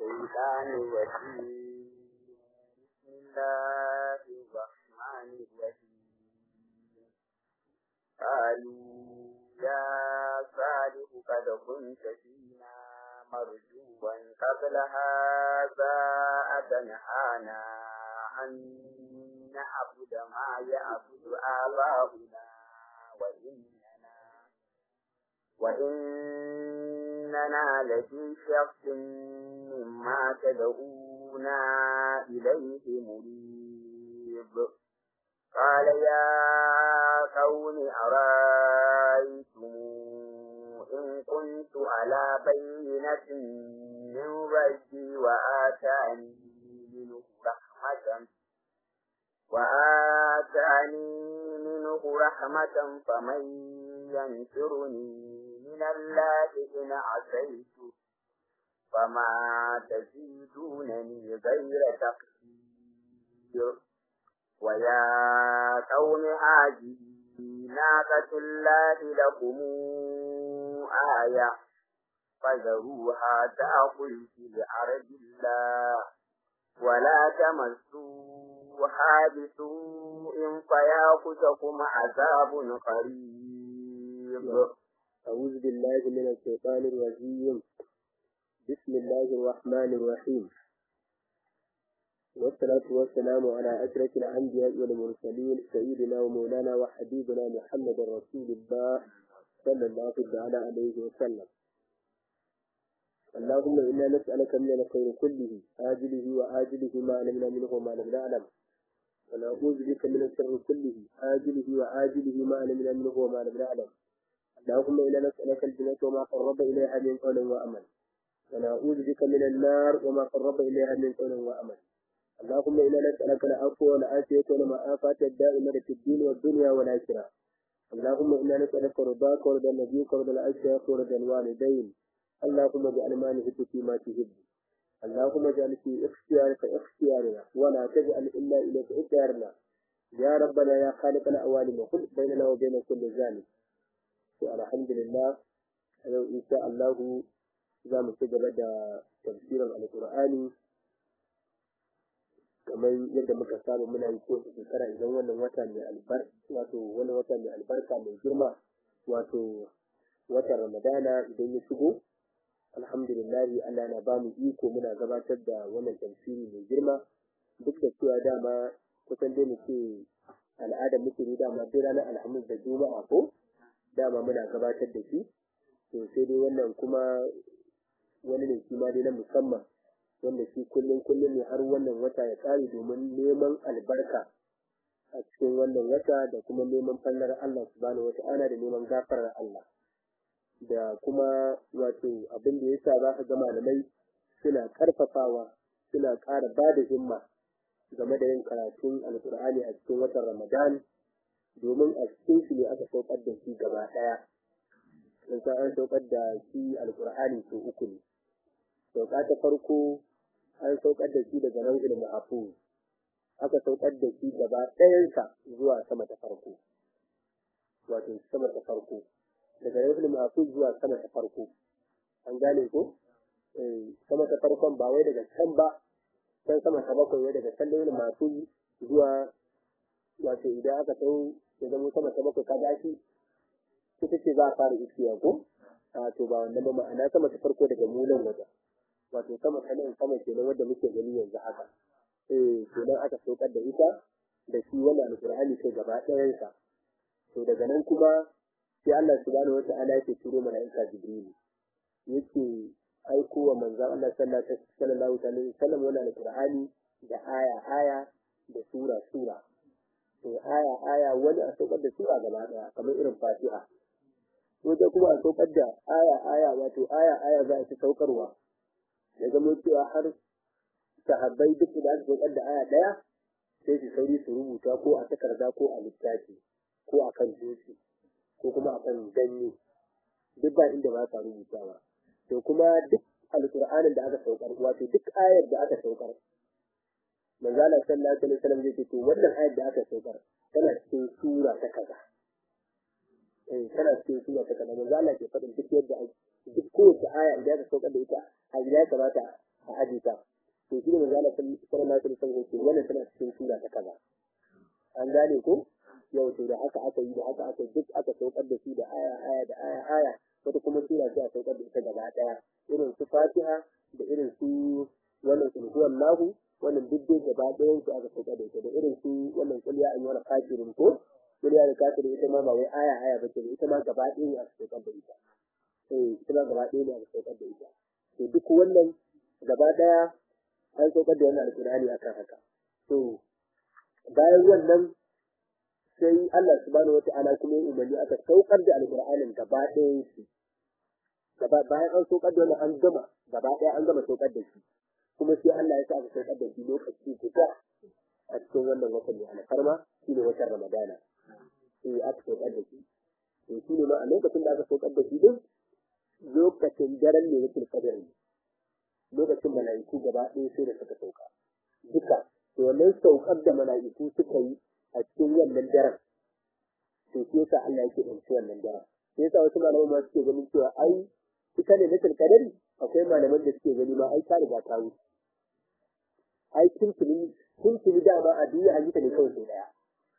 الشيطان الرجيم بسم الله الرحمن الرحيم قالوا يا صالح قد كنت فينا مرجوا قبل هذا أتنهانا أن نعبد ما يعبد آباؤنا وإننا وإننا لفي شك مما تدعونا إليه مريب قال يا قوم أرأيتم إن كنت على بينة من ربي وآتاني منه رحمة وآتاني منه رحمة فمن ينصرني من الله إن عصيت فما تزيدونني غير تقدير ويا قوم هذه ناقة الله لكم آية فذروها تأكل في أرض الله ولا تمسوها بسوء فيأخذكم عذاب قريب أعوذ بالله من الشيطان الرجيم بسم الله الرحمن الرحيم والصلاة والسلام على أشرف الأنبياء والمرسلين سيدنا ومولانا وحبيبنا محمد رسول الله صلى الله تعالى عليه وسلم اللهم إنا نسألك من الخير كله آجله وآجله ما علمنا منه وما لم نعلم ونعوذ بك من الشر كله آجله وآجله ما علمنا منه وما لم نعلم اللهم إنا نسألك الجنة وما قرب إليها من قول وأمل ونعوذ بك من النار وما قرب إليها من قول وأمل اللهم إنا نسألك العفو والعافية والمعافاة الدائمة في الدين والدنيا والآخرة اللهم إنا نسألك رضاك ورضا نبيك ورضا الأشياخ ورضا الوالدين اللهم اجعل ما نحب فيما تحب اللهم اجعل في اختيارك اختيارنا ولا تجعل إلا إليك اختيارنا يا ربنا يا خالق الأوالم وخلق بيننا وبين كل ذلك to alhamdulillah a yau insha Allah za mu ci gaba da tafsirin alkur'ani kamar yadda muka saba muna yi kowace shekara idan wannan wata mai albarka wato wannan wata mai albarka mai girma wato watan ramadana idan ya shigo alhamdulillah Allah na ba mu iko muna gabatar da wannan tafsiri mai girma duk da cewa dama kusan dai mu ce al'adar muke ne dama duk ranar alhamis da juma'a ko dama muna gabatar da shi to sai dai wannan kuma wani ne shi ma dai na musamman wanda shi kullum kullum ne har wannan wata ya kare domin neman albarka a cikin wannan wata da kuma neman fallar Allah subhanahu wata'ala da neman gafarar Allah da kuma wato abin da yasa za ka ga malamai suna karfafawa suna ƙara ba da himma game da yin karatun alkur'ani a cikin watan ramadan domin a cikin shi ne aka saukar da shi gaba ɗaya in sa an saukar da shi alkur'ani sau uku ne sauka ta farko an saukar da shi daga nan ilmi afu aka saukar da shi gaba ɗayansa zuwa sama ta farko wato sama ta farko daga nan ilmi afu zuwa sama ta farko an gane ko sama ta farkon ba wai daga can ba can sama ta bakwai wai daga can ilmi afu zuwa wato idan aka sau ya zama sama ta bakwai ka gashi ita ce za a fara iskiya ko a to ba wannan ba ma'ana sama ta farko daga mulan waje wato sama ta nan sama kenan wanda muke gani yanzu haka eh kenan aka saukar da ita da shi wannan alqur'ani kai gaba ɗayan sa to daga nan kuma sai Allah subhanahu wata'ala yake turo mala'ika jibril yake aiko wa manzon Allah sallallahu alaihi wasallam wannan alqur'ani da aya aya da sura sura to aya aya wani a saukar da sura gaba daya kamar irin fatiha wajen kuma a saukar da aya aya wato aya aya za a ci saukarwa ya zama cewa har sahabbai duk da aka saukar da aya daya sai su sauri su rubuta ko a takarda ko a littafi ko a kan dutse ko kuma a kan ganye duk ba inda ba ka rubutawa to kuma duk alƙur'anin da aka saukar wato duk ayar da aka saukar manzo Allah sallallahu alaihi wasallam zai ce to wannan ayar da aka saukar tana cikin sura ta kaza eh tana cikin sura ta kaza manzo Allah ke faɗin duk yadda duk kowace aya idan aka saukar da ita a gida ya kamata a aje hadisa to shi ne manzo Allah sallallahu alaihi wasallam yake wannan tana cikin sura ta kaza an gane ko yau to da haka aka yi da haka aka duk aka saukar da shi da aya aya da aya aya wata kuma sura ce a saukar da ita gaba daya irin su Fatiha da irin su wannan sulhuwan lahu wannan duk dai gaba ɗayan su aka saukar da ita da irin su wannan kulliya an yi wani kafirin ko kulliya da kafirin ita ma ba wai aya aya ba ce ita ma gaba ɗaya ne aka saukar da ita eh ita ma gaba ɗaya ne aka saukar da ita to duk wannan gaba ɗaya an saukar da wannan alƙur'ani akan haka to bayan wannan sai Allah subhanahu wata'ala kuma ya umarni aka saukar da alƙur'anin gaba ɗayan shi gaba bayan an saukar da wannan an gama gaba ɗaya an gama saukar da shi kuma sai Allah ya sa aka saukar da shi lokaci guda a cikin wannan watan mai alfarma shine watan Ramadana sai aka saukar da shi to shine ma a lokacin da aka saukar da shi din lokacin daren ne yake kadar ne lokacin mala'iku gaba ɗaya sai da suka sauka duka to wannan saukar da mala'iku suka yi a cikin wannan daren to sai yasa Allah yake ɗauki wannan daren sai yasa wasu malaman ma suke ganin cewa ai ita ne na kadari akwai malaman da suke gani ma ai ta riga ta wuce ai tuntuni tuntuni dama a duniya an yi ta ne kawai sai daya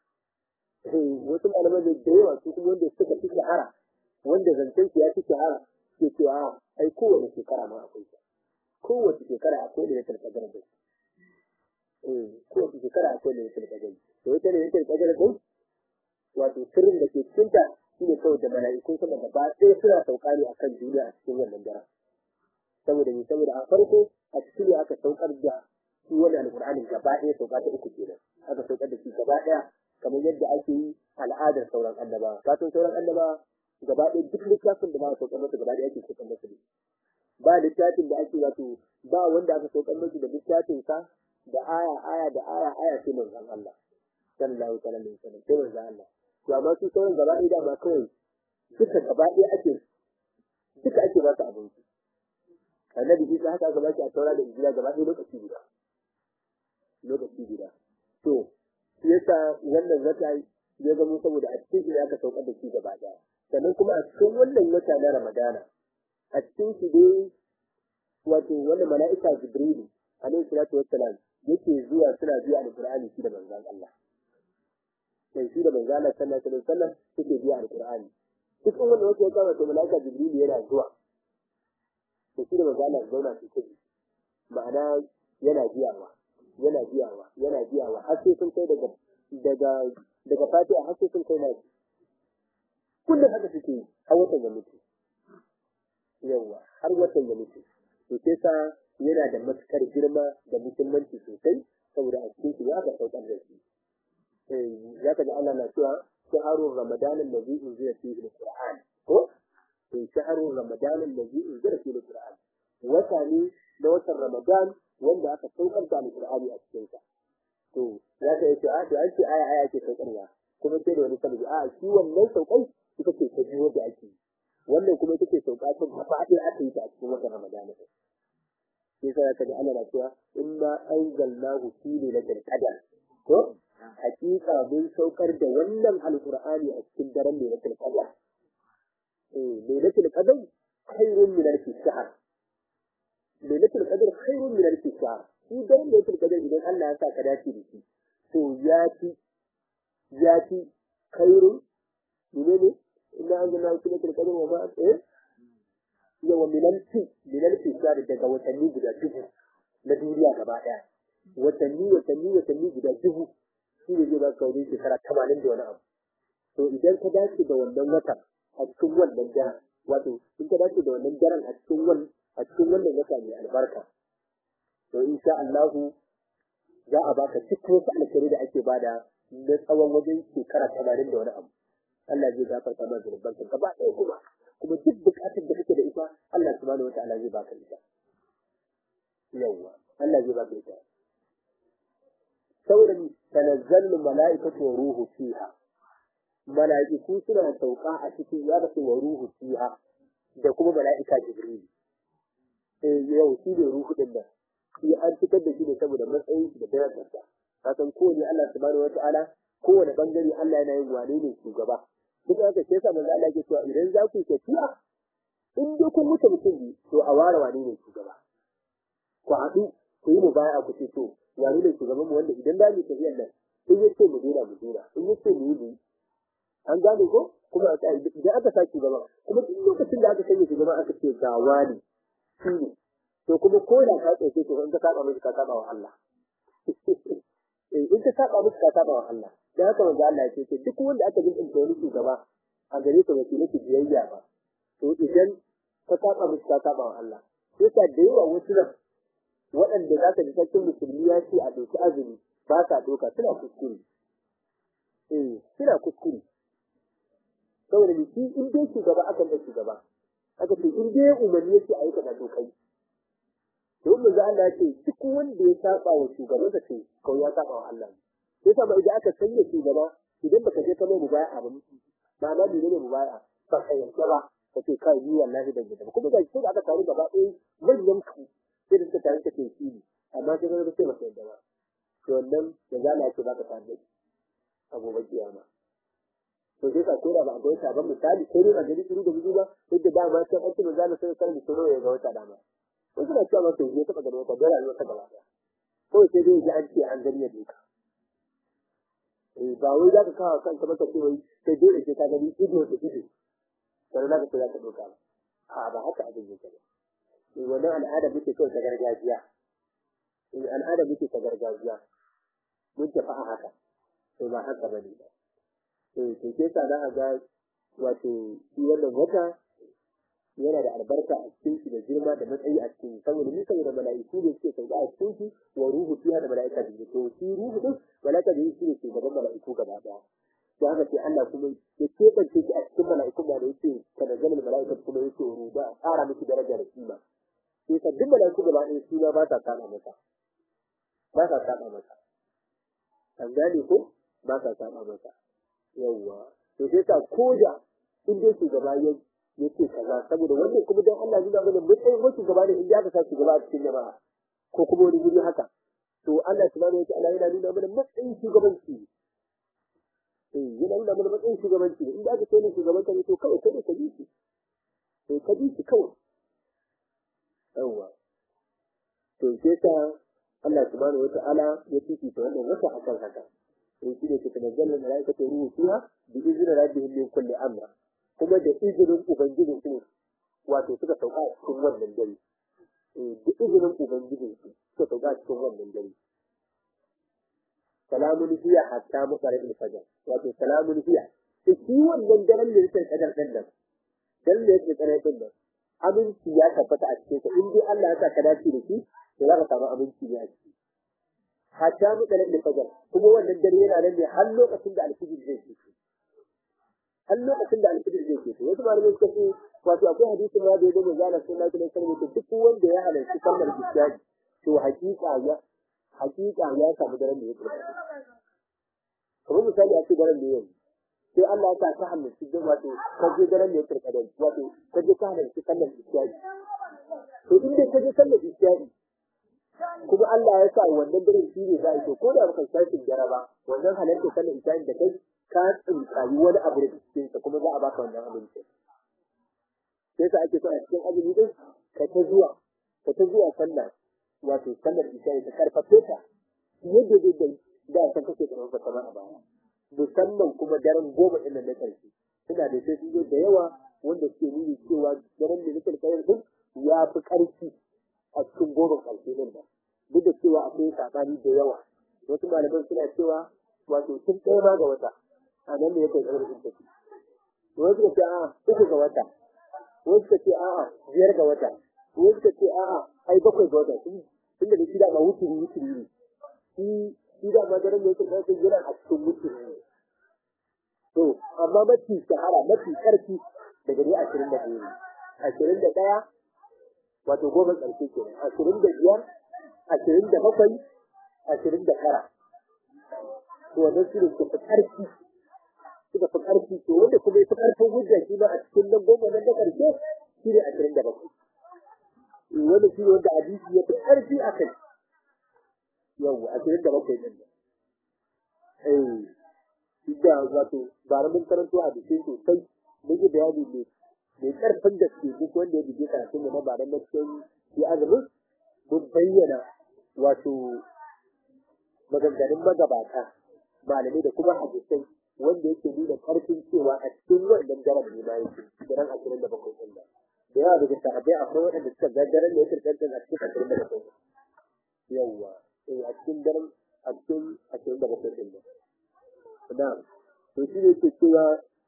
wasu malaman da da yawa su kuma wanda suka fi shahara wanda zancen su ya fi shahara ke cewa ai kowace shekara ma akwai ta kowace shekara akwai da ya tarkadar da eh kowace shekara akwai da ya tarkadar to ita ne ya tarkadar da wato sirrin da ke cikin ta shine kawai da mala'ikun sama gaba ɗaya suna sauka ne akan duniya a cikin wannan daren saboda ni saboda a farko a cikin aka saukar da shi wannan alqur'ani gaba ɗaya sauka ta uku kenan aka saukar da shi gaba ɗaya kamar yadda ake yi al'adar sauran annabawa kafin sauran annabawa gaba ɗaya duk littafin da ba a saukar masa gaba ɗaya ake saukar masa ne ba littafin da ake wato ba wanda aka saukar masa da littafin sa da aya aya da aya aya sai manzon Allah sallallahu alaihi wasallam sai manzon Allah to amma su sauran gaba ɗaya dama kawai duka gaba ɗaya ake duka ake ba su abinci annabi Isa haka aka ba shi a taura da injila gaba ɗaya lokaci guda lokaci guda to shi yasa wannan wata ya zama saboda a cikin shi aka saukar da shi gaba ɗaya sannan kuma a cikin wannan wata na Ramadana a cikin shi dai wato wannan mala'ika Jibrilu alaihi salatu wassalam yake zuwa suna biya alqur'ani shi da manzon Allah sai shi da manzon Allah sallallahu alaihi wasallam yake biya alqur'ani duk wanda wata ya kama to mala'ika Jibrilu yana zuwa to shi da manzon Allah zauna su kuɗi ma'ana yana biyawa yana biyawa yana biyawa har sai sun kai daga daga daga fatiha har sai sun kai na kullum haka suke har watan ya mutu yawa har watan ya mutu to sai sa yana da matukar girma da muhimmanci sosai saboda a cikin shi ya ga saukar da shi eh ya ka Allah na cewa shaharun ramadan allazi unzila fihi alquran ko eh shaharun ramadan allazi unzila fihi alquran wata ne na watan ramadan wanda aka saukar da alqur'ani a cikin sa to ya ka yace a to an ce aya aya ke saukarwa kuma sai da wani sababi a shi wannan saukai ita ce ta biyo da ake wannan kuma ita ce sauka ta gaba ɗaya aka yi ta a cikin watan ramadana sai sai ka ji ana na cewa inna anzalnahu fi lailatul qadr ko hakika mun saukar da wannan alqur'ani a cikin daren lailatul qadr eh lailatul qadr khairun min alf shahr lailatul qadr khairun min alf shahr shi daren lailatul qadr idan Allah ya sa ka dace da shi to ya fi ya fi khairun menene inna anzalnahu fi lailatul qadr wa ma eh yawa minalfi minalfi shari daga watanni guda dubu na duniya gaba daya watanni watanni watanni guda dubu shi ne zai baka wajen shekara tamanin da wani abu to idan ka dace da wannan wata a cikin wannan daren wato in ka dace da wannan daren a cikin wannan a cikin wannan wata mai albarka to insha Allah za a baka cikin wasu alkhairi da ake bada na tsawon wajen shekara tamanin da wani abu Allah zai gafarta ma zunubanka gaba ɗaya kuma kuma duk bukatar da kake da ita Allah subhanahu wataala zai baka ita yawwa Allah zai baka ita saboda tanazzalu mala'ikatu wa ruhu fiha mala'iku suna sauka a cikin ya rasu wa ruhu fiha da kuma mala'ika jibril eh yau shi ne ruhu din nan shi an fitar da shi ne saboda matsayin shi da darajarsa ka san kowane Allah subhanahu wataala kowane bangare Allah yana yin wane ne shugaba duk haka sai sa manzo Allah ke cewa idan za ku tafiya in dai kun mutu mutum ne to a ware wane ne shugaba ku haɗu ku yi mu baya ku ce to wani ne shugaban mu wanda idan da mu tafiyar nan in ya ce mu dena mu dena in ya ce mu yi mu an gane ko kuma a tsaya idan aka sa shugaban kuma duk lokacin da aka sanya shugaban aka ce ga wani shi ne to kuma ko da ka tsaye to in ka saba musu ka saba wa Allah in ka saba musu ka saba wa Allah dan haka manzo Allah ya ce duk wanda aka bin wani shugaba a gare ka wace nake biyayya ba to idan ka saba musu ka saba wa Allah sai ka da yawa wasu nan waɗanda za ka ji sarkin musulmi ya ce a ɗauki azumi ba sa ɗauka suna kuskure eh suna kuskure saboda ni shi in dai shugaba akan da shugaba aka ce in dai umarni yake a yi kaza to kai to mun ga Allah ce duk wanda ya saba wa shugaban sa ce kawai ya saba wa Allah sai sa idan aka sanya shugaba idan baka je kamar mubaya ba ba na ne ne mubaya ba kai yanke ba kace kai ni wallahi ban gida kuma ga shi da aka taru gaba ɗaya manyan ku sai da suka taru kace shi ne amma sai ga sai ba sai da ba to wannan da zalla ce baka tare a gobe kiyama to sai ka kora ba a ga wata ba misali ko ne a gari shiru da buzu ba sai da dama sai an tuna zalla sai kan mutum ya ga wata dama wasu na cewa to ya taba gani wata da rayuwa ta gaba daya ko sai dai ji an ce an gani ya duka eh ba wai za ka kawo kanka maka ce wai sai dole sai ka gani ido da ido sannan za ka ce za ka doka ba a ba haka abin yake ba eh wannan al'ada muke kawai ta gargajiya eh al'ada muke ta gargajiya mun tafi a haka to ba haka bane ba eh to sai sa za a ga wato shi wannan wata yana da albarka a cikin shi da girma da matsayi a cikin saboda ni saboda mala'iku ne suke sauka a cikin shi wa ruhu fiha da mala'ika da to shi ruhu din mala'ika da shi ne shugaban mala'iku gaba daya to haka sai Allah kuma ya kebance shi a cikin mala'iku da yake kada zaman mala'ika kuma yake ruda a tsara miki daraja da kima sai ka duk mala'iku gaba ɗaya su ba ta saba masa ba ta saba masa an gane ko ba ta saba masa yawwa to sai ka koda in dai shugaba ya yake kaza saboda wannan kuma dan Allah nuna mana matsayin wasu gaba ne in ya ka sa shugaba a cikin jama'a ko kuma wani guri haka to Allah subhanahu wataala yana nuna mana matsayin shugabanci eh yana nuna mana matsayin shugabanci in da aka ce ne shugaban ka ne to kawai kai ka bi shi to ka bi shi kawai yawa to sai ta Allah subhanahu wataala ya fifita wannan wata akan haka to shi ne ke tanazzalar malaikatu ruhu fiha bi izni rabbihim min kulli amr kuma da izinin Ubangijin su wato suka sauka a cikin wannan dare. Da izinin Ubangijin su suka sauka a cikin wannan dare. Salamun hiya hatta masarar fajar wato salamun hiya. Da shi wannan daren da yake kadar ɗan nan, dan da yake kadar ɗan nan, aminci ya tabbata a cikin sa in dai Allah ya sa ka dace da shi, to za ka samu aminci ne a ciki. Hatta masarar fajar kuma wannan dare yana nan ne har lokacin da alfijir zai fito. har lokacin da alfijir zai ke wasu malamai suka ce wato akwai hadisin ma da ya gama zana sun lafi na sarmi to duk wanda ya halarci sallar isha'i to hakika ya hakika ya samu daren da ya tsaya kamar misali a ce daren da yanzu sai Allah ya sa ka halarci don wato ka je daren da ya tsaya da wato ka je ka halarci sallar isha'i to in dai ka je sallar isha'i kuma Allah ya sa wannan daren shi ne za a yi to ko da baka shafin dare ba wannan halarci sallar isha'i da kai ka tsinkayi wani abu da cikin sa kuma za a baka wannan abinci sai ka ake so a cikin azumi din ka ta zuwa ka ta zuwa sallah wato sallar isha ta karfafe ta yadda da da san kake karfafa kamar a baya musamman kuma daren goma ɗin na karshe suna da sai sun da yawa wanda suke nuni cewa daren da nake kayar din ya fi ƙarfi a cikin goma karshe din nan duk da cewa akwai sabani da yawa wasu malaman suna cewa wato tun ɗaya ma ga wata a nan ne yake ƙarfin tafi wasu ka ce a'a uku ga wata wasu ka ce a'a biyar ga wata wasu ka ce a'a ai bakwai ga wata tun da shi da ma wuturi wuturi ne shi shi da ma daren da yake ƙarfin yana a cikin wuturi ne to amma mafi shahara mafi ƙarfi daga ne ashirin da biyu ashirin da ɗaya wato goma ƙarshe ke ashirin da biyar ashirin da bakwai ashirin da tara to wannan su ne suka fi ƙarfi suka fi ƙarfi to wanda kuma ya fi ƙarfin hujja shi ma a cikin nan goma nan da ƙarshe shi ne ashirin da bakwai wanda shi ne wanda hadisi ya fi ƙarfi a kai yawwa ashirin da bakwai ɗin nan eh da wato bara mun karanto hadisi sosai mun yi bayani ne mai ƙarfin gaske duk wanda ya bige karatun mu na bara na cikin shi azumin mun bayyana wato maganganun magabata malamai da kuma hadisai wanda yake nuna karfin cewa a cikin wannan daren ne ma yake daren ashirin da bakwai ɗin nan da yawa daga sahabbai akwai waɗanda suka ga daren da yake ɗan a cikin ashirin da bakwai yawwa eh a cikin daren a cikin ashirin da bakwai ɗin nan na'am to shi ne yake cewa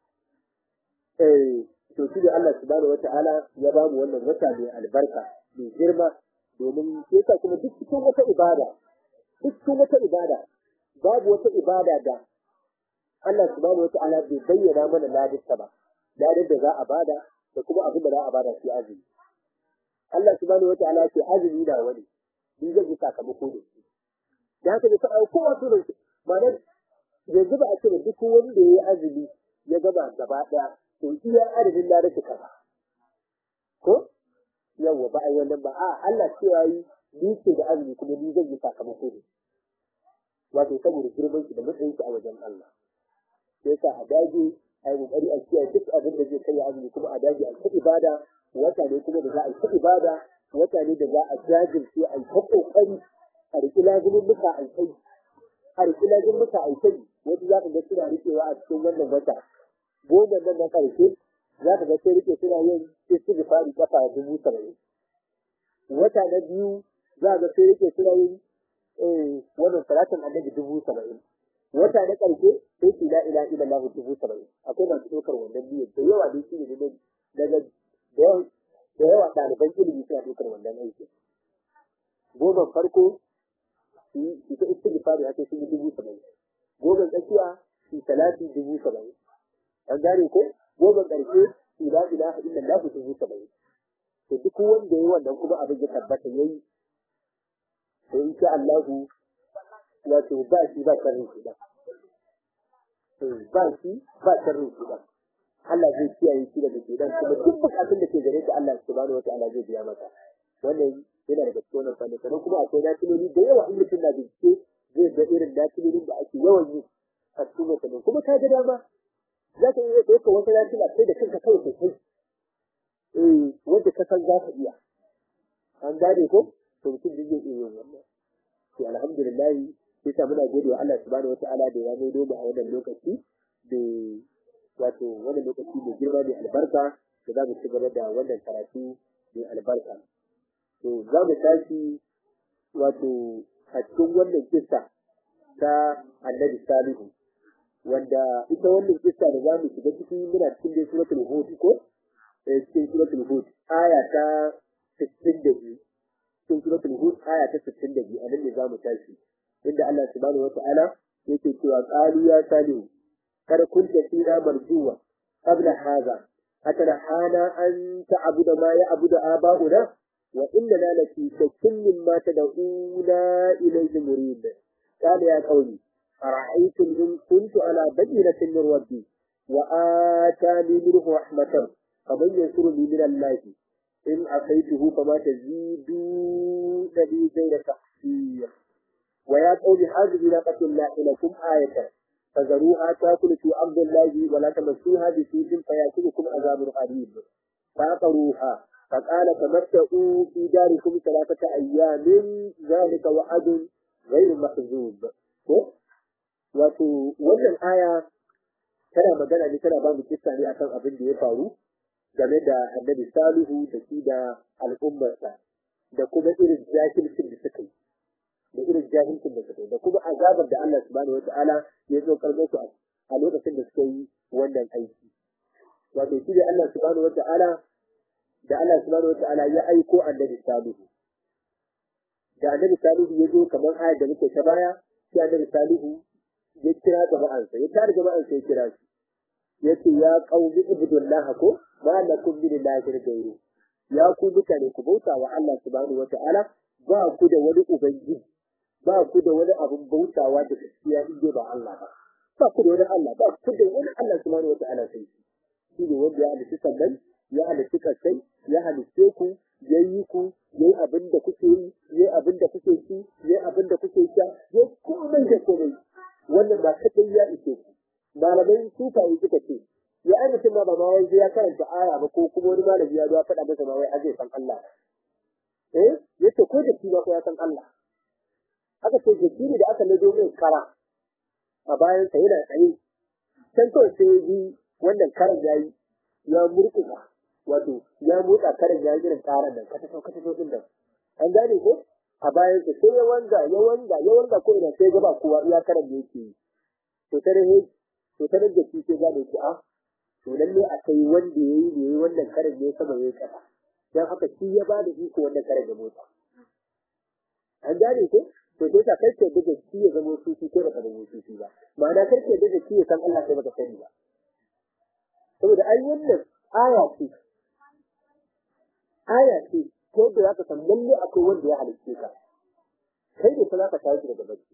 eh to shi ne Allah subhanahu wata'ala ya ba mu wannan wata mai albarka mai girma domin yasa kuma duk cikin wata ibada duk cikin wata ibada babu wata ibada da Allah subhanahu wata'ala bai bayyana mana ladinta ba ladin da za a bada da kuma abin da za a bada shi azumi Allah subhanahu wata'ala ce azumi na wani ni zai yi sakamako da shi da haka da sa'a kowa to da ma'anar yanzu ba a ce da duk wanda ya yi azumi ya gaba gaba ɗaya to iya adadin ladin ka ba ko yawwa ba a yi wannan ba a Allah cewa yi ni ce da azumi kuma ni zai yi sakamako da shi wato saboda girman shi da matsayin shi a wajen Allah sai ka a dage a yi kokari a kiyaye duk abin da zai kai azumi kuma a dage a ta ibada wata ne kuma da za a yi ta ibada wata ne da za a jajirce a yi ta kokari a riƙi lazumin muka a kai a riƙi lazumin muka a kai wasu za ka ga suna riƙewa a cikin wannan wata goma nan na ƙarshe za ka ga sai riƙe suna yin istighfari kafa dubu saba'in wata na biyu za ka ga sai riƙe suna yin wannan salatin annabi dubu saba'in wata na ƙarshe sai su la ila ila lahu dubu saba'in akwai masu ɗaukar wannan niyyar da yawa dai shine ne daga da yawa ɗaliban ilimi suna ɗaukar wannan aiki goma farko su ta istighfari ake sun yi dubu saba'in goma tsakiya su salati dubu saba'in an gane ko goma ƙarshe su la ilaha illa lahu dubu saba'in to duk wanda ya yi wannan kuma abin ya tabbata yayi to insha Allahu wato ba shi ba sharrin shi ba ba shi ba sharrin shi ba Allah zai kiyaye shi daga shedan kuma duk bukatun da ke gare shi Allah subhanahu wa ta'ala zai biya masa wannan yana daga cikin wannan fanni sannan kuma akwai natiloli da yawa in mutum na bincike zai ga irin natilolin da ake yawan yi a cikin watannin kuma ka ga dama za ka iya ɗaukar wata natila sai da kanka kawai sosai eh wanda ka san za ka iya an gane ko to mutum zai iya yin wannan to alhamdulillah sai sa muna gode wa Allah subhanahu wataala da ya maido mu a wannan lokaci da wato wannan lokaci mai girma mai albarka da za mu ci gaba da wannan karatu mai albarka to za mu tashi wato a cikin wannan kissa ta annabi salihu wanda ita wannan kissa da za mu shiga ciki muna cikin dai suratul hud ko cikin suratul hud aya ta 62 cikin suratul hud aya ta 62 anan ne zamu tashi inda Allah subhanahu wata'ala yake cewa qalu ya salihu kada kunta fina marjuwa qabla hadha atarahana an ta'budu ma ya'budu aba'una wa innana laki shakkin mimma tad'una ilayhi murid qala ya qawmi ara'aytum in kuntu ala bayyinatin min rabbi wa atani minhu rahmatan faman yansuruni min Allah in asaituhu fama tazidu nabi غير تحسير ويا قوم هذه ناقة الله لكم آية فذروها تاكل في أرض الله ولا تمسوها بسوء فيأكلكم عذاب قريب فعقروها فقال تمتعوا في داركم ثلاثة أيام ذلك وعد غير مكذوب wato wannan aya tana magana ne tana ba mu kissa ne akan abin da ya faru game da annabi salihu da shi da al'ummarsa da kuma irin jahilcin da suka yi da irin jahilcin da suka yi da kuma azabar da Allah subhanahu wa ta'ala ya zo karɓo su a lokacin da suka yi wannan aiki wato shi da Allah subhanahu wa ta'ala da Allah subhanahu wa ta'ala ya aiko annabi salihu da annabi salihu ya zo kamar ayar da muke ta baya sai annabi salihu ya kira jama'ansa ya tare jama'ansa ya kira shi ya ce ya qaumi ibudullah ko ma lakum min ilahin ghayru ya ku mutane ku bauta wa Allah subhanahu wa ta'ala ba ku da wani ubangiji ba ku da wani abin bautawa da gaskiya in ba Allah ba ba ku da wani Allah ba ku da wani Allah subhanahu wataala sai shi shi ne wanda ya halitta sannan ya halitta kasai ya halitte ku ya yi ku ya yi abin da kuke yi ya yi abin da kuke ci ya yi abin da kuke sha ya komai da komai wannan ba kadai ya ishe ku malamai sufaye suka ce ya ai mutum ma ba ma wai ya karanta aya ba ko kuma wani malami ya zo faɗa masa ma wai azai san Allah eh yace ko da shi ba ko ya san Allah aka ce jiki ne da aka lado mai kara a bayan sa yana tsaye can kawai sai yi wannan karan yayi ya murkuka wato ya motsa karan yayi irin karan nan kata sau kata sau din nan an gane ko a bayan sa sai ya wanga ya wanga ya wanga ko ina sai gaba kowa iya karan da yake yi to tare he to tare da shi sai gane ki a to lalle akai wanda yayi ne yayi wannan karan ne sama yayi kasa dan haka shi ya ba da iko wannan karan da motsa an gane ko to sai ka kai ke da shi ya zama sufi ko baka zama sufi ba ma'ana kai ke da shi ya san Allah sai baka sani ba saboda ai wannan aya ce aya ce ko da zaka san lalle akwai wanda ya halicce ka kai da za ka tashi daga bacci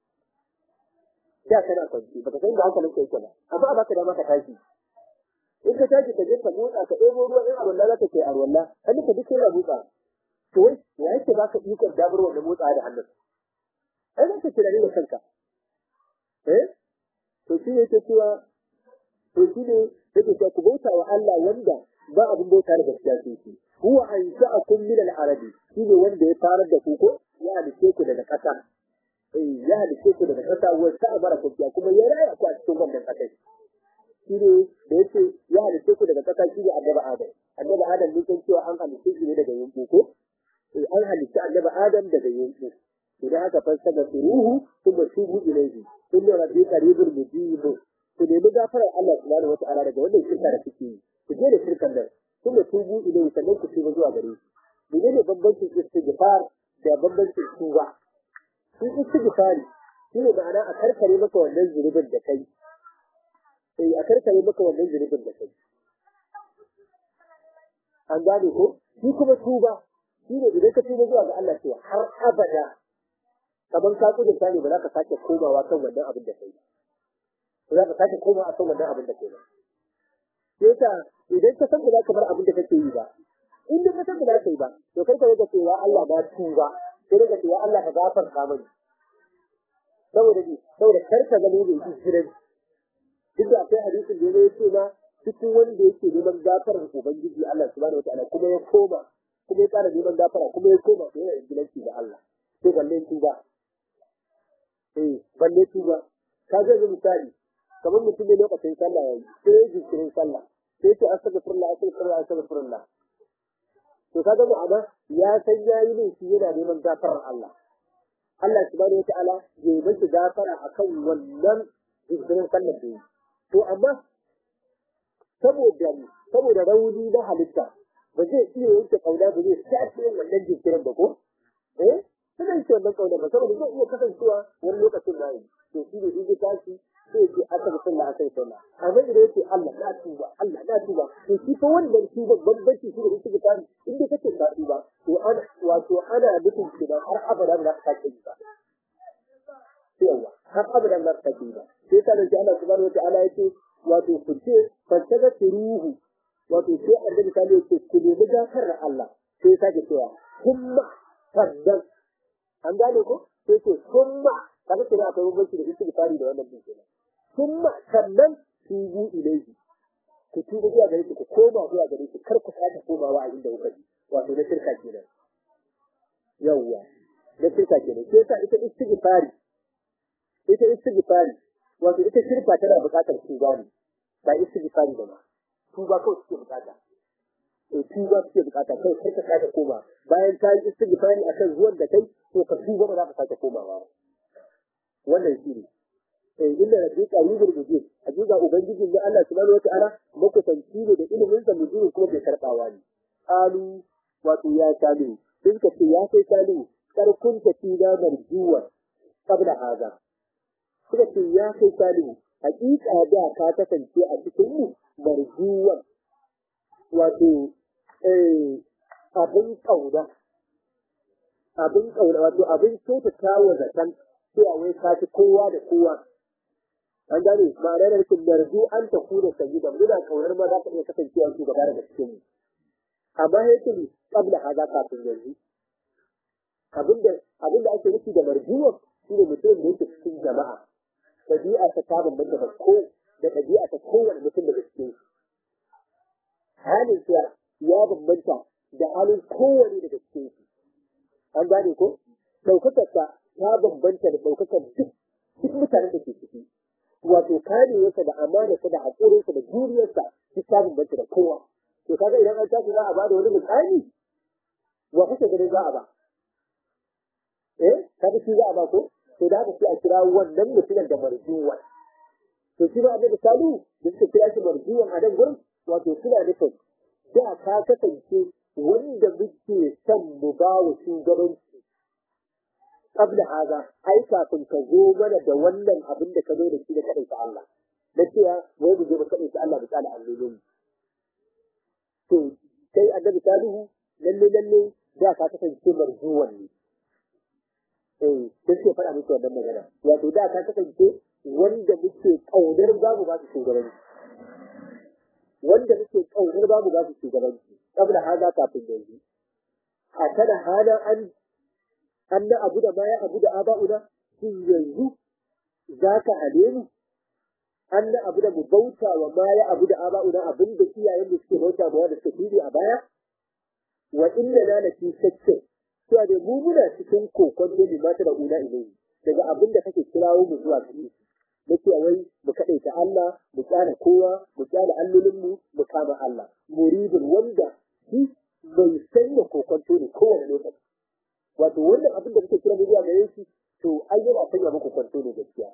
da kana kwanci baka san da hankalin kai ba amma ba ka da maka tashi in ka tashi ka je ka motsa ka ɗebo ruwa in arwalla za ka kai arwalla hannun ka duk yana motsa to wai ya yake ba ka ikon dabar wanda motsa da hannun ai za ka tunani da kanka eh to shi ne yake cewa to shi ne yake cewa ku bauta wa Allah wanda ba abin bauta da gaskiya sai shi huwa ansha'akum min al-arabi shi ne wanda ya farar da ku ko ya halice ku daga ƙasa eh ya halice ku daga ƙasa wa ta'abara ku kuma ya raya ku a cikin wannan ƙasa shi ne da yake ya halice ku daga ƙasa shi ne annabi Adam annabi Adam mun san cewa an halice shi ne daga yanku ko eh an halice annabi Adam daga yanku idan aka fassara ruhu kuma tubu ilaihi inna rabbi qaribul mujib ku nemi gafarar Allah subhanahu wata'ala daga wannan shirka da kuke yi ku je da shirkan nan kuma tubu ilaihi sannan ku tuba zuwa gare shi menene bambancin istighfar da bambancin tuba shi istighfari shi ne ma'ana a karkare maka wannan zunubin da kai sai a karkare maka wannan zunubin da kai an gane ko shi kuma tuba shi ne idan ka tuba zuwa ga Allah to har abada kamar ka kudu ta ne ba za ka sake komawa kan wannan abin da kai ba za ka sake komawa kan wannan abin da kai ba sai ka idan ka san ba za ka bar abin da kake yi ba in da ka san ba za ka yi ba to kai ka rika cewa Allah ba tuba sai rika cewa Allah ka gafarta mani saboda ni saboda kar ka gano da yake jiran duk da akwai hadisin da ya ce ma cikin wanda yake neman gafarar ubangiji Allah subhanahu wataala kuma ya koma kuma ya ƙara neman gafara kuma ya koma to yana ingilanci da Allah sai balle tuba eh balle tuba ka ga misali kamar mutum ne lokacin sallah yayi sai ya jinkirin sallah sai ce astaghfirullah astaghfirullah astaghfirullah to kaga ma'ana ya san yayi ne shi yana neman gafarar Allah Allah subhanahu wataala ya yi masa gafara akan wannan jinkirin sallah da yi to amma saboda saboda rauni na halitta ba zai iya yanke kauna ba zai sace wannan jinkirin ba ko eh suna yi wannan kauna ba saboda zai iya kasancewa wani lokacin na yi to shi ne in ya tashi sai ce aka bi sallah aka yi sallah amma idan yake Allah na tuba Allah na tuba to shi fa wannan tuba bambanci shi da yake tsari in dai kace ka tuba to ana wato ana nufin ki da har abada ba za ka sake yi ba yawa har abada ba za ka sake yi ba sai ka da Allah subhanahu wa ta'ala yake wato ku ce fattaga ruhu wato sai annabi ta ce ku nemi gafarar Allah sai sake cewa kuma sannan an gane ko sai ce kuma kaga kina akwai bambanci da istighfari da wannan din kenan kuma sannan tubu ilaihi ku tuba zuwa gare shi ku koma zuwa gare shi kar ku sake komawa a inda kuka ji wato na shirka kenan yawwa na shirka kenan sai sa ita istighfari ita istighfari wato ita shirka tana buƙatar tuba ne ba istighfari ba tuba kawai suke buƙata to tuba suke buƙata kai kar ka sake koma bayan ta yi istighfari akan zuwan da kai to ka tuba ba za ka sake komawa ba wannan shi ne eh inda rabbi qaribul mujib hakika ubangijin da Allah subhanahu wataala makusanci ne da ilimin sa mujib kuma bai karbawa ne alu wato ya talu din ka ce ya kai talu karkun ta tida marjuwa qabla hada suka ce ya kai talu hakika da ka kasance a cikin mu marjuwa wato eh abin kauna abin kauna wato abin kyautata wa zaton cewa wai ka ci kowa da kowa an gane ma'ana da rikin narzu an ta kuna sanyi da muna kaunar ma za ka iya kasancewa su gaba daga cikin mu amma yake ne kabla haza kafin yanzu abinda abinda ake nufi da marjuwa shine mutum da yake cikin jama'a ɗabi'a ta ta bambanta da ko da ɗabi'a ta kowane mutum daga cikin su halin sa ya bambanta da halin kowane daga cikin su an gane ko ɗaukakarsa ta bambanta da ɗaukakar duk duk mutanen da ke ciki wato karewarsa da amanarsa da haƙurinsa da juriyarsa duk ta bambanta da kowa to kaga idan an tashi za a ba da wani misali wa kuka ganin za a ba eh kaga shi za a ba ko to da haka sai a kira wannan mutumin da marjuwa to shi ba annabi salu da suka kira shi marjuwan a nan gurin wato suna nufin da ka kasance wanda muke son mu ba wa shugabanci qabla haza ai kafin ka zo mana da wannan abin da ka zo da shi da kaɗai Allah na cewa wai mu je mu kaɗai Allah mu tsala allolin to kai annabi salihu lalle lalle da ka kasance marjuwan ne eh sai ke faɗa muku wannan magana wato da ka kasance wanda muke kaunar babu ba su shugabanci wanda muke kaunar babu ba su shugabanci kabla haza kafin yanzu a kana hana an an na abu da baya abu da aba'una shin yanzu za ka hane mu an na abu da mu bauta wa baya abu da aba'una abin da iyayen mu suke bauta ma da suka fili a baya wa inna na na fi shakkin cewa da mu muna cikin kokon ne mata da una ilai daga abin da kake kirawo mu zuwa gare shi na cewa wai mu kaɗaita Allah mu tsara kowa mu tsara allolinmu mu kama Allah muridin wanda shi bai sanya kokonto ne kowane lokaci wato wannan abin da muke kira mu zuwa gare shi to an yana sanya muku kwanto ne gaskiya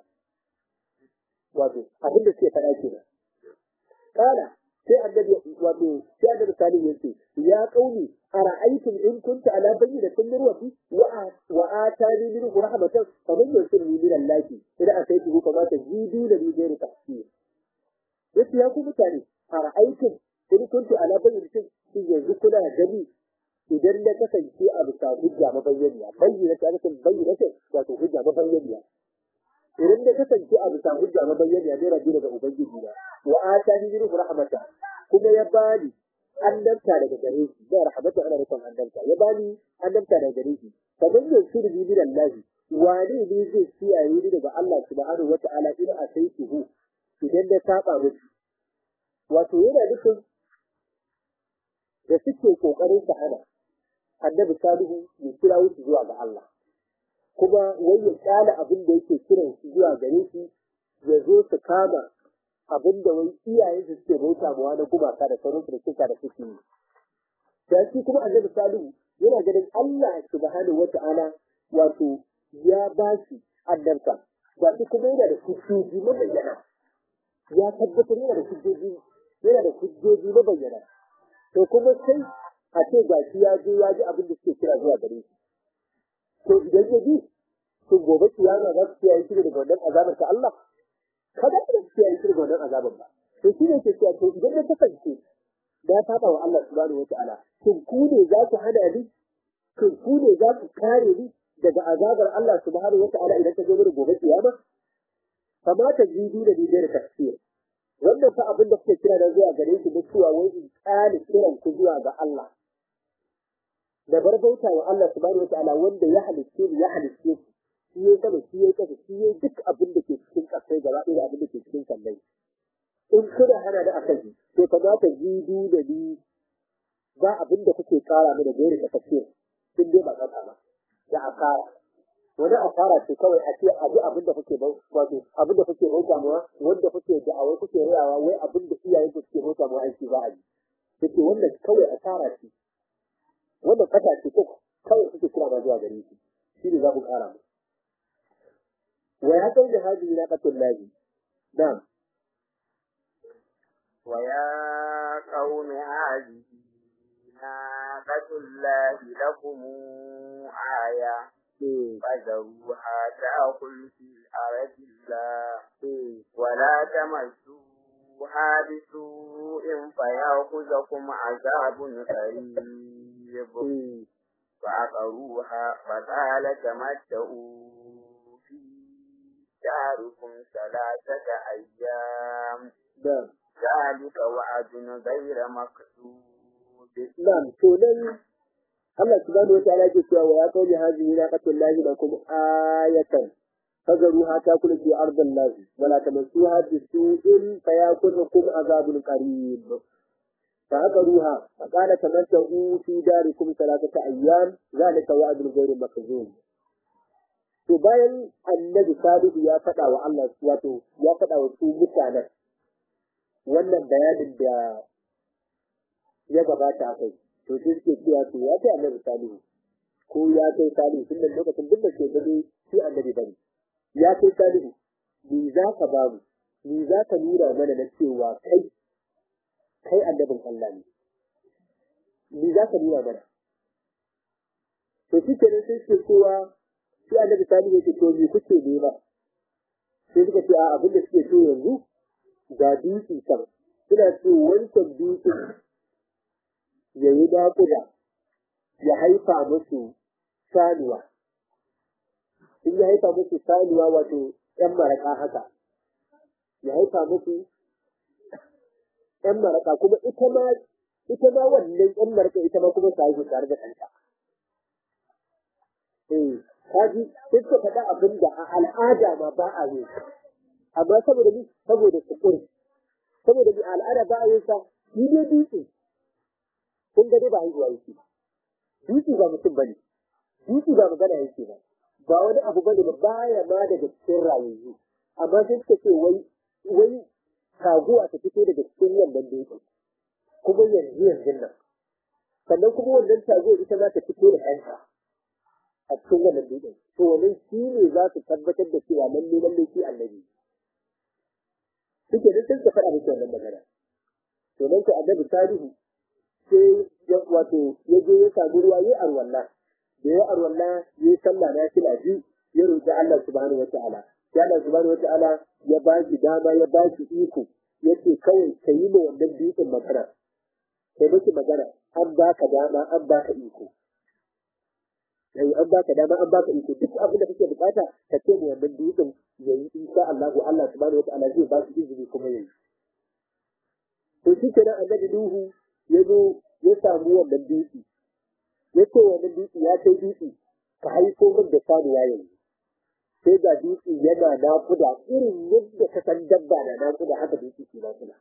wato abin da suke faɗa kenan kana sai annabi wato sai annabi salim ya ce ya kauni ara'aytum in kunta ala bayyinatin min rabbi wa wa atani min rahmatan faman yusirni min allahi ila ataytuhu kama tajidu la bi ghairi tafsir yace ya ku mutane ara'aytum in kunta ala bayyinatin shi yanzu kuna gani idan na kasance a bisa hujja mabayyaniya bayyana ta nufin bayyana ta wato hujja mabayyaniya idan na kasance a bisa hujja mabayyaniya ne rabi daga ubangiji na wa atani min rahmata kuma ya bani annabta daga gare shi da rahmata ana nufin annabta ya bani annabta daga gare shi kamar yanzu da min Allah wane ne zai kiyaye ni daga Allah subhanahu wata'ala ina a sai tuhu idan na saba musu wato yana nufin da suke kokarin su hana annabi salihu ya kira wuce zuwa ga Allah kuma wai ya kyala abin da yake kiran su zuwa gare shi ya zo su kama abin da wai iyayen su suke bauta mawa na gumaka da sauransu da suka da suke yi da shi kuma annabi salihu yana ganin Allah subhanahu wata'ala wato ya ba shi annabta ba shi kuma yana da hujjoji mabayyana ya tabbatar yana da hujjoji yana da hujjoji mabayyana to kuma sai a ce ga shi ya je ya ji abin da suke kira zuwa gare shi to idan ya ji to gobe kiyama za su kiyaye shi daga wannan azabar ta Allah kada da su kiyaye shi daga wannan azabar ba to shi ne ke cewa to idan na kasance na saba wa Allah subhanahu wataala shin ku ne za ku hana ni shin ku ne za ku kare ni daga azabar Allah subhanahu wataala idan ta zo mana gobe kiyama kamata jidu da ni da tafsir wannan fa abin da kuke kira da zuwa gare shi da cewa wai in tsale kiran ku zuwa ga Allah da bar bauta wa Allah subhanahu wa ta'ala wanda ya halicce ni ya halicce ku shi ya sama shi ya kasa shi ya duk abin da ke cikin kasai gaba ɗaya abin da ke cikin kallai in kuna hana da akan shi to kamata jidu da ni ba abin da kuke kara mana gairi da tafsir sun dai ba kasa ba da asara wani asara ce kawai a ce abu abin da kuke wato abin da kuke bauta mawa wanda kuke da'awai kuke rayawa wai abin da iyayen ku suke bauta mawa aiki za a yi take wannan kawai asara ce wannan kasa ce ko kawai kuke kira ba zuwa gare shi shi ne za ku kara mu wa ya kai da hajji na katul lahi na'am wa ya qaumi hadhihi ناقة الله لكم آية فذروها تأكل في الأرض الله ولا تمسوها بسوء فيأخذكم عذاب قريب فعقروها فقال تمتعوا في داركم ثلاثة أيام ذلك وعد غير مكتوب Na'am, to nan Allah subhanahu wa ta'ala ke cewa wa ya kawo hazihi naqatul lahi lakum ayatan فذروها تاكل في ارض الله ولا تمسوها بسوء فياكلكم عذاب قريب فعقروها فقال تمتعوا في داركم ثلاثة أيام ذلك وعد غير مكذوب to bayan annabi salihu ya faɗa wa Allah wato ya faɗa wa su mutanen wannan bayanin da ya gabata kai to sai suke cewa to ya kai annabi salihu ko ya kai salihu tun da lokacin duk da ke gani shi annabi bane ya kai salihu ni za ka ba mu ni za ka nuna mana na cewa kai kai annabin Allah ne ni za ka nuna mana to shi kenan sai suke cewa sai annabi sani yake to me kuke nema sai suka ce a abin da suke so yanzu ga dutse kan suna ce wancan dutse ya yi naƙuda ya haifa musu sanuwa in ya haifa musu sanuwa wato ‘yan maraƙa haka ya haifa musu ‘yan maraƙa kuma ita ma ita ma wannan ‘yan maraƙa ita ma kuma ta haihu tare da ɗanta. Eh, kaji sai suka faɗa abin da a al'ada ma ba a yi amma saboda ni saboda sukuri saboda ni al'ada ba a yi sa ni dai dutse kun ga dai ba haihuwa yake ba dutse ba mutum bane dutse ba magana yake ba ba wani abu bane ba baya ma daga cikin rayuwa amma sai suka ce wai wai taguwa ta fito daga cikin wannan dutse kuma yanzu yanzu nan sannan kuma wannan taguwa ita ma ta fito da ɗanta a cikin wannan dutsen to wannan shi ne za su tabbatar da cewa lalle lalle shi annabi suke da sun ka faɗa musu wannan magana to nan ka annabi tarihi sai ya wato ya je ya samu ruwa ya arwalla da ya arwalla ya yi sallah na fila biyu ya roƙi Allah subhanahu wa ta'ala sai Allah subhanahu wa ta'ala ya ba shi dama ya ba shi iko ya ce kawai ka yi ma wannan dutsen magana kai miki magana an baka dama an baka iko yayi an baka dama an baka iko duk abin da kake bukata ka ce mu wannan dutsen yayi insha Allah Allah subhanahu wataala zai ba shi izini kuma yayi to shi kenan annabi Nuhu ya zo ya samu wannan dutse ya ce wannan dutse ya kai dutse ka haifo min da sanuwa yanzu sai ga dutse yana nakuda irin yadda ka san dabba na nakuda haka dutse ke nakuda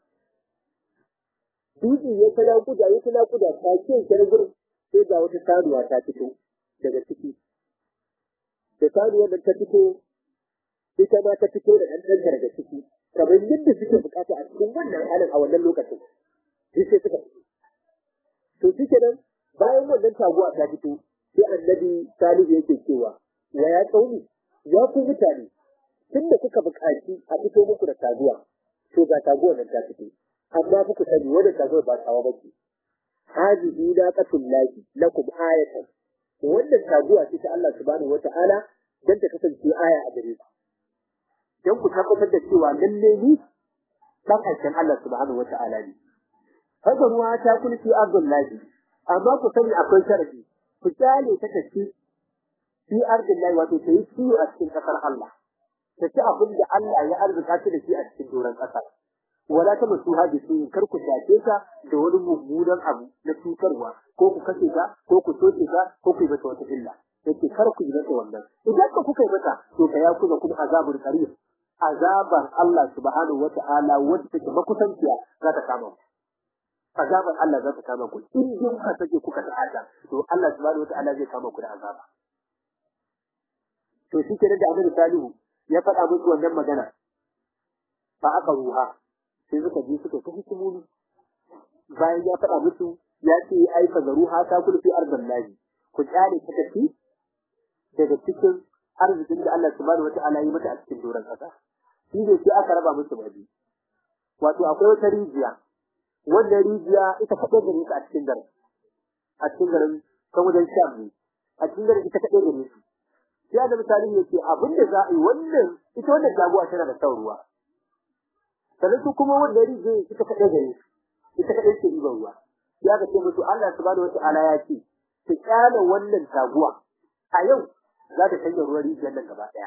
dutse ya ta nakuda ya ta nakuda ta ce kenan gurin sai ga wata sanuwa ta fito daga ciki da sanuwar nan ta fito ita ma ta fito da ɗan daga ciki kamar yadda suke bukata a cikin wannan halin a wannan lokacin shi sai suka fito to shi kenan bayan wannan taguwa ta fito sai annabi salihu yake cewa wa ya tsauni ya ku mutane tun da kuka buƙaci a fito muku da taguwa to ga taguwar nan ta fito amma kuku sani wannan taguwar ba tawa ba ce hadihi naqatul lahi lakum ayatan wannan taguwa ce ta Allah subhanahu wata'ala dan ta kasance aya a gare ku dan ku tabbatar da cewa lalle ni dan aikin Allah subhanahu wata'ala ne haka ruwa ta kulki abdullahi amma ku sani akwai sharadi ku kyale ta tafi fi ardillahi wato ta yi ciwo a cikin kasar Allah ta ci abin da Allah ya arzuta ta da shi a cikin doron kasar wala ta masu haji su kar ku shafe ta da wani mummunan abu na cutarwa ko ku kashe ta ko ku soke ta ko ku yi mata wata illa yake kar ku yi mata wannan idan ka kuka yi mata to ka ya kuma kuma azabul qarib azaban Allah subhanahu wata'ala wanda take makusanciya za ta kama ku azaban Allah za ta kama ku in dai kuka sake kuka ta'ada to Allah subhanahu wata'ala zai kama ku da azaba to shi kenan da Annabi Salihu ya faɗa musu wannan magana fa aka ruha sai suka je suka ta hikimomi bayan ya faɗa musu ya ce ai fa zaruha ta kulfi ardan lahi ku kyale ta tafi daga cikin arzikin da Allah subhanahu wata'ala ya mata a cikin doron kasa shi ne sai aka raba musu babi wato akwai wata rijiya wannan rijiya ita kaɗai gare ta a cikin garin a cikin garin kan wajen sham ne a cikin garin ita kaɗai gare su sai da misali ya ce abin da za a yi wannan ita wannan jagowa tana da son ruwa sannan su kuma wanda rije ita kaɗai gare su ita kaɗai ce ribar ruwa ya ga ce musu Allah subhanahu wata'ala ya ce ki kyale wannan taguwa a yau za ta canja ruwan rijiyar nan gaba ɗaya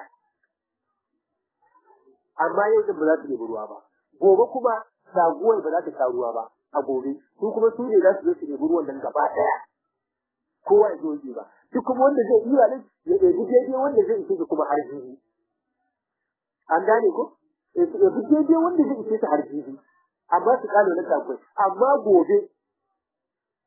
amma yau din ba za su nemi ruwa ba gobe kuma taguwar ba za ta sha ruwa ba a gobe su kuma su ne za su zo su nemi ruwan nan gaba ɗaya kowa ya zo ba duk kuma wanda zai iya nan ya ɗebi daidai wanda zai ishe kuma har jibi an gane ko ya fi daidai wanda zai ishe ta har jibi amma su kano na takwai amma gobe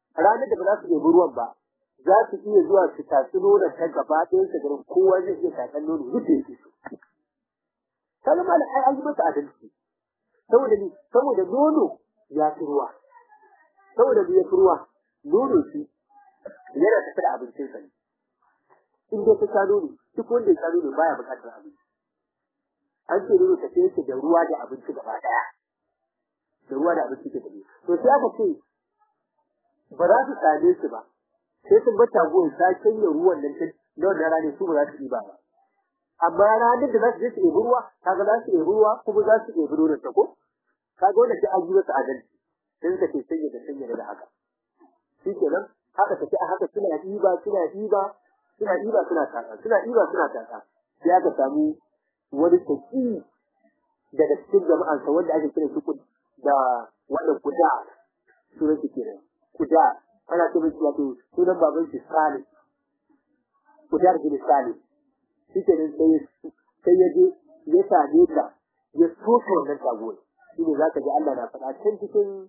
ranar da ba za su ɗebi ruwan ba za su iya zuwa su tatsi nonon ta gaba ɗayan su garin kowa zai iya tatsan nono yadda yake so ta zama da ai an yi masa adalci saboda ni saboda nono ya fi ruwa saboda ni ya fi ruwa nono shi yana tafi da abincinsa ne in dai ka sha nono duk wanda ya sha nono baya buƙatar abinci an ce nono tafiye yake da ruwa da abinci gaba ɗaya da ruwa da abinci ke tafi to sai aka ce ba za su same shi ba sai sun bar taguwar ta canja ruwan nan ta na wannan rana su ba za su ɗiba ba amma ranar da za su je su ɗebi ruwa kaga za su ɗebi ruwa kuma za su ɗebi nonon ta ko kaga wanda sai an yi masa adalci sai suka ce sanya da sanya da haka shi kenan haka tafi a haka suna ɗiba suna ɗiba suna ɗiba suna taka suna ɗiba suna taka sai aka samu wani taki daga cikin jama'ansa wanda ake kira shi da wannan kuda sunan shi kenan kuda ana ce mai wato sunan baban shi Salih kuda da Salih shi kenan sai sai ya je ya same ta ya soka wannan taguwar shi ne zaka ji Allah na faɗa can cikin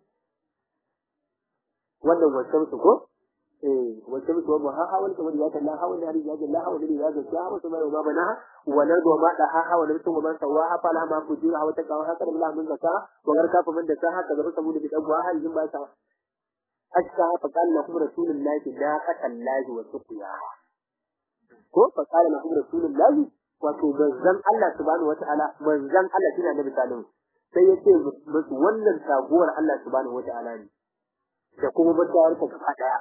wannan wancan su ko eh wancan su wa ha hawal kamar ya kalla hawal da ya kalla hawal da ya ga ya wasu mai ma bana wa na do ma da ha hawal da mutum man sawa ha fala ma ku jira wata kawo haka da Allah mun zaka wa garka fa man da ta haka da saboda bi dan wa halin ba ta hatta fa qala lakum rasulullahi la qatallahi wa suqiya ko fa qala lakum rasulullahi wato manzon Allah subhanahu wataala manzon Allah shine annabi sallallahu sai yace musu wannan taguwar Allah subhanahu wataala ne da kuma mutawar ta gaba daya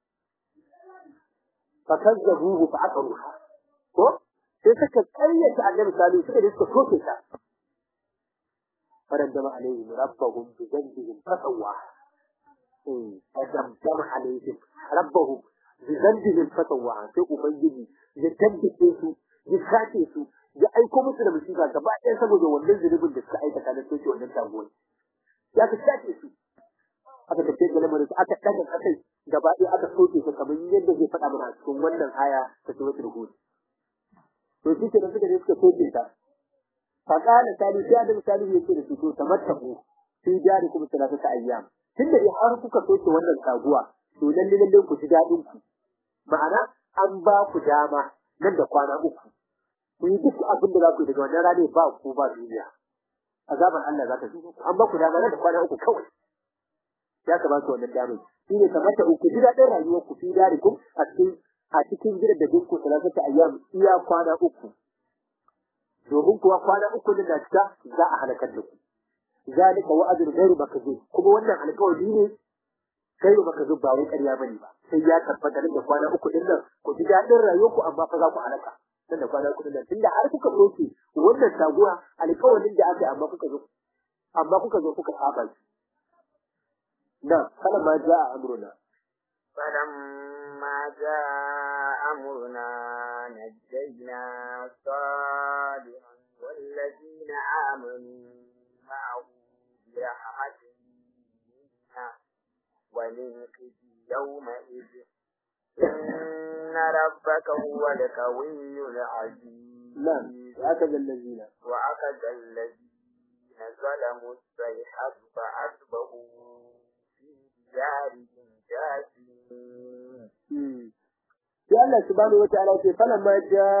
fa kazzabuhu fa aqruha ko sai suka kayyata annabi sallallahu suka da suka soke ta faraddama alaihim rabbuhum bi dhanbihim fasawwa eh faraddama alaihim rabbuhum bi dhanbihim fasawwa sai ubangiji ya tabbace su ya sace su ya aiko musu da musiba gaba ɗaya saboda wannan zunubin da suka aikata na soke wannan taguwar ya ka sace su aka tafi da lamarin aka daga kasai gaba ɗaya aka soke su kamar yadda zai faɗa mana cikin wannan aya ta suratul hud to shi ke da suka je suka soke ta faqala sali sai da misali yake da su to tamattaku fi jari kuma salatu ta ayyam tunda dai har kuka soke wannan taguwa to lalle lalle ku ji dadin ku ma'ana an ba ku dama nan da kwana uku ku yi duk abin da za ku yi daga wannan rana ba ku ba duniya azaban Allah za ta zo an ba ku dama nan da kwana uku kawai ya kamata wannan damar shi ne kamata ku ji daɗin rayuwar ku fi darikum a cikin a cikin gidan da dinku salatata ayyam iya kwana uku domin kuwa kwana uku din da cika za a halakar da ku zalika wa'adun ghairu makzub kuma wannan alƙawari ne ghairu makzub ba wai ƙarya bane ba sai ya tabbata da kwana uku din nan ku ji daɗin rayuwar ku amma fa za ku halaka nan da kwana uku din nan tunda har kuka soke wannan taguwa alƙawarin da aka yi amma kuka zo amma kuka zo kuka saba shi نعم فلما جاء أمرنا فلما جاء أمرنا نجينا صالحا والذين آمنوا معه برحمة منا ومن خزي يومئذ إن ربك هو القوي العزيز نعم وأخذ الذين وأخذ الذين ظلموا الصيحة فأصبحوا دارهم جاثمين sai Allah subhanahu wataala ce falamma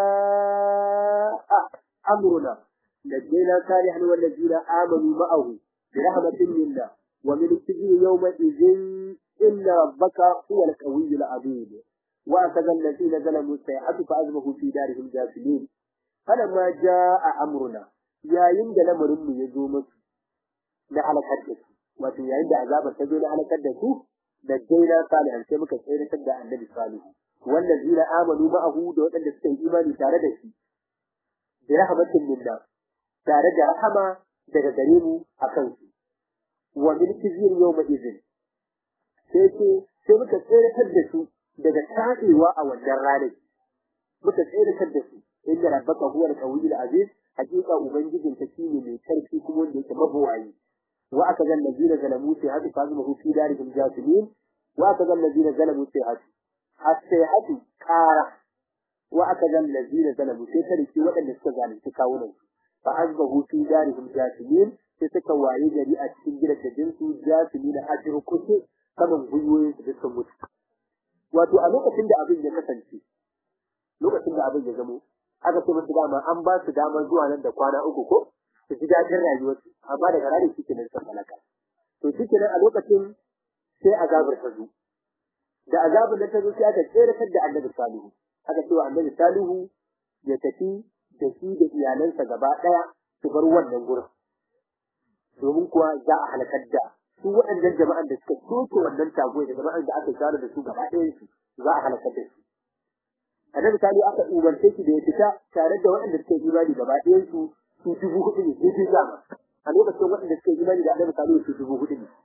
jaa amruna najjayna salihan wal ladina amanu ma'ahu bi rahmatin minna wa min khizyi yawma idhin inna rabbaka huwa al-qawiyyul azim wa akaza alladhina zalamu sayhatu fa azmahu fi darihim jasimin falamma jaa amruna yayin da lamarin mu ya zo musu na halakar da su wato yayin da azabar ta zo na halakar da su da jaina salihan sai muka tsayar da annabi salihu wallazina amanu ma'ahu da waɗanda suka yi imani tare da shi bi rahmatin minna tare da rahama daga gare mu akan su wa min kizir yawma idhin sai ce sai muka tsayar da su daga tadewa a wannan ranar muka tsayar da su inda rabbaka huwa al-qawiyyul aziz hakika ubangijin ta shine mai karfi kuma wanda yake mabawayi وأخذ الذين ظلموا سيئات فأزمه في دارهم جاثمين وأخذ الذين ظلموا سيئات السيئات كارة وأخذ الذين ظلموا سيئات وأن استزالوا تكاونا فأزمه في دارهم جاثمين سيسكا وعي جريئة تنجل تجنسوا جاثمين أجر كتب saman gwiwoyin su duk sun mutu wato a lokacin da abin ya kasance lokacin da abin ya zamo aka ce musu dama an ba su damar zuwa nan da kwana uku ko su ji daɗin rayuwarsu amma daga ranar shi kenan sun halaka to shi kenan a lokacin sai azabar ta zo da azabar da ta zo sai aka tseratar da annabi salihu aka ce wa annabi salihu ya tafi da shi da iyalansa gaba ɗaya su bar wannan gurin domin kuwa za a halakar da su waɗannan jama'an da suka soke wannan tagoyi da jama'an da aka share da su gaba ɗayan su za a halakar da su annabi salihu aka umarce shi da ya fita tare da waɗanda suka yi imani gaba ɗayan su su dubu hudu ne sai dai zama a lokacin waɗanda suka yi imani da annabi salihu su dubu hudu ne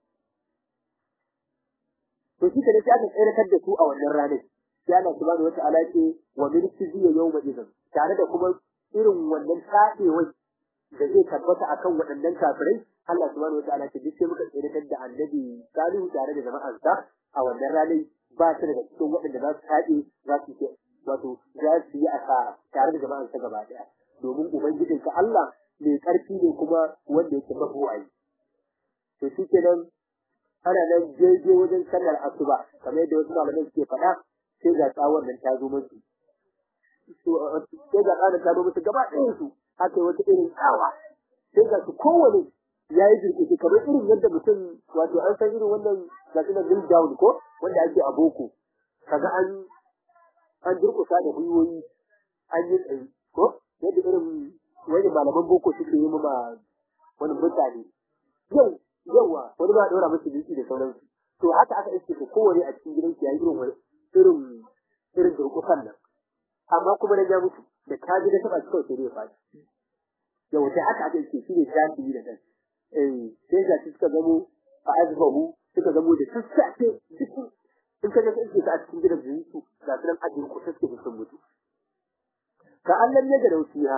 to shi ne sai aka tsiratar da su a wannan ranar sai Allah subhanahu wata'ala ce wa min khizyi yawma idhin tare da kuma irin wannan tsafewai da zai tabbata akan waɗannan kafirai Allah subhanahu wata'ala ce duk sai muka tsiratar da annabi salihu tare da jama'arsa a wannan ranar ba su daga cikin waɗanda za su taɗe za su ce wato za su yi asara tare da jama'arsa gaba ɗaya domin ubangijinka Allah mai ƙarfi ne kuma wanda yake mabuwayi to shi kenan ana nan jeje wajen sallar asuba kamar yadda wasu malamai suke faɗa sai ga tsawon nan ta zo musu sai ga tsawon ta zo musu gaba ɗayan su aka yi wata irin tsawa sai ga su kowane ya yi jirkice kamar irin yadda mutum wato an san irin wannan ga su na drill down ko wanda ake a boko kaga an an durkusa da gwiwoyi an yi tsaye ko yadda irin wani malaman boko suke yi ma wani mutane yau yawa wani ba daura musu biki da sauransu to haka aka iske ko kowane a cikin gidan ya yi irin wani irin irin durkusan nan amma kuma na ja mutu da ka ji da taba shi kawai sai dai faɗi yau sai haka aka iske shi ne jami'i da kan eh sai ga shi suka zamo a azbahu suka zamo da sassafe cikin in ka ga sai iske a cikin gidan da su ga su nan a durkusa suke sun mutu ka Allah ne da dausiya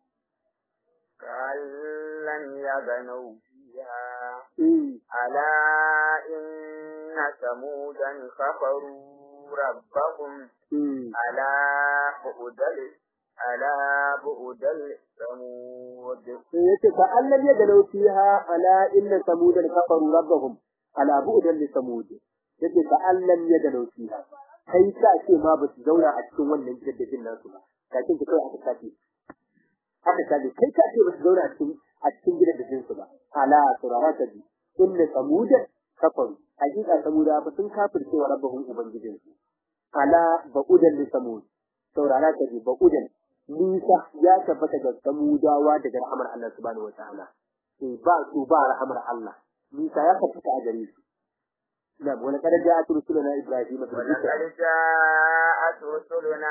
كأن يغنوا فيها eh ألا إن ثمودا كفروا ربهم eh ألا بؤدل ألا بؤدل ثمود sai yace fa allam yadalaw fiha ala inna samudan kafaru rabbahum ala bu'dan li samud yace fa allam yadalaw fiha kai ka ce ma ba su zauna a cikin wannan jaddadin nasu ba kakin ki kai aka tafi aka tafi kai ka ce ba su zauna a cikin a cikin gidajen su ba ala surara ta bi inna samud kafaru hakika samuda ba sun kafirce wa rabbahum ubangijin su ala ba'udan li samud saurara ta bi ba'udan nisa ya tabbata ga samudawa daga rahamar Allah subhanahu wa ta'ala eh ba su ba rahamar Allah nisa ya tabbata a gare su na wala kada ja atu rusuluna ibrahim bil ولقد bushra جاءت رسلنا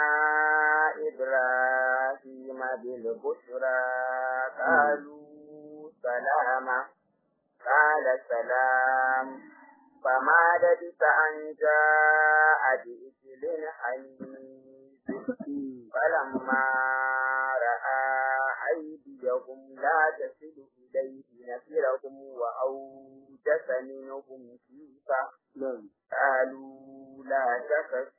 إبراهيم بالبشرى قالوا سلاما قال سلام فما لبث أن جاء بإجل حنيف فلما رأى أيديهم لا تصل إليه نكرهم وأوجس منهم خيفة na'am قالوا لا تخف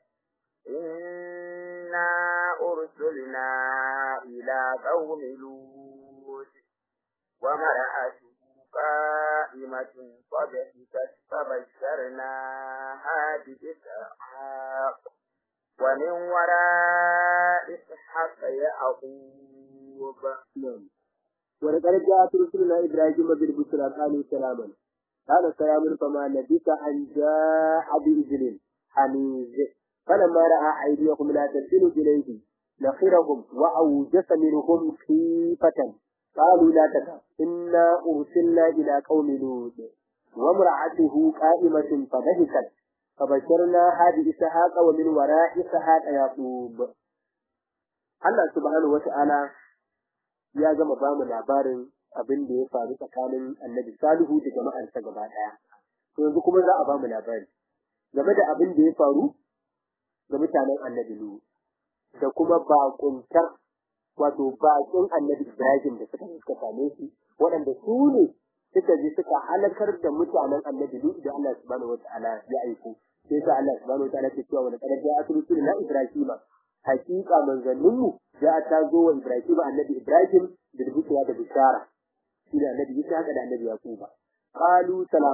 إنا أرسلنا إلى قوم لوط ومرأته قائمة فضحكت فبشرناها بإسحاق ومن وراء إسحاق يعقوب na'am wala kada ja atu rusuluna ibrahim bil bushra qalu salaman قال سلام فما لبث أن جاء بإذن حنيز فلما رأى أيديهم لا تصل إليه نخرهم وأوجس منهم خيفة قالوا لا تخف إنا أرسلنا إلى قوم لوط وامرأته قائمة فضحكت فبشرناها بإسحاق ومن وراء إسحاق يعقوب Allah subhanahu wata'ala ya gama ba mu labarin abin da ya faru tsakanin Annabi Salihu da jama'arsa gaba daya. To yanzu kuma za a ba mu labari game da abin da ya faru ga mutanen Annabi Nuhu da kuma bakuntar wato bakin Annabi Ibrahim da suka suka same shi waɗanda su ne suka je suka halakar da mutanen Annabi Nuhu da Allah subhanahu wata'ala ya aiko. Sai sa Allah subhanahu wata'ala ke cewa wani kadar ja'a na Ibrahim hakika manzanninmu za ta zo wa Ibrahim annabi Ibrahim da rubutuwa da bishara shi da annabi Isa haka da annabi Yaquba qalu salaman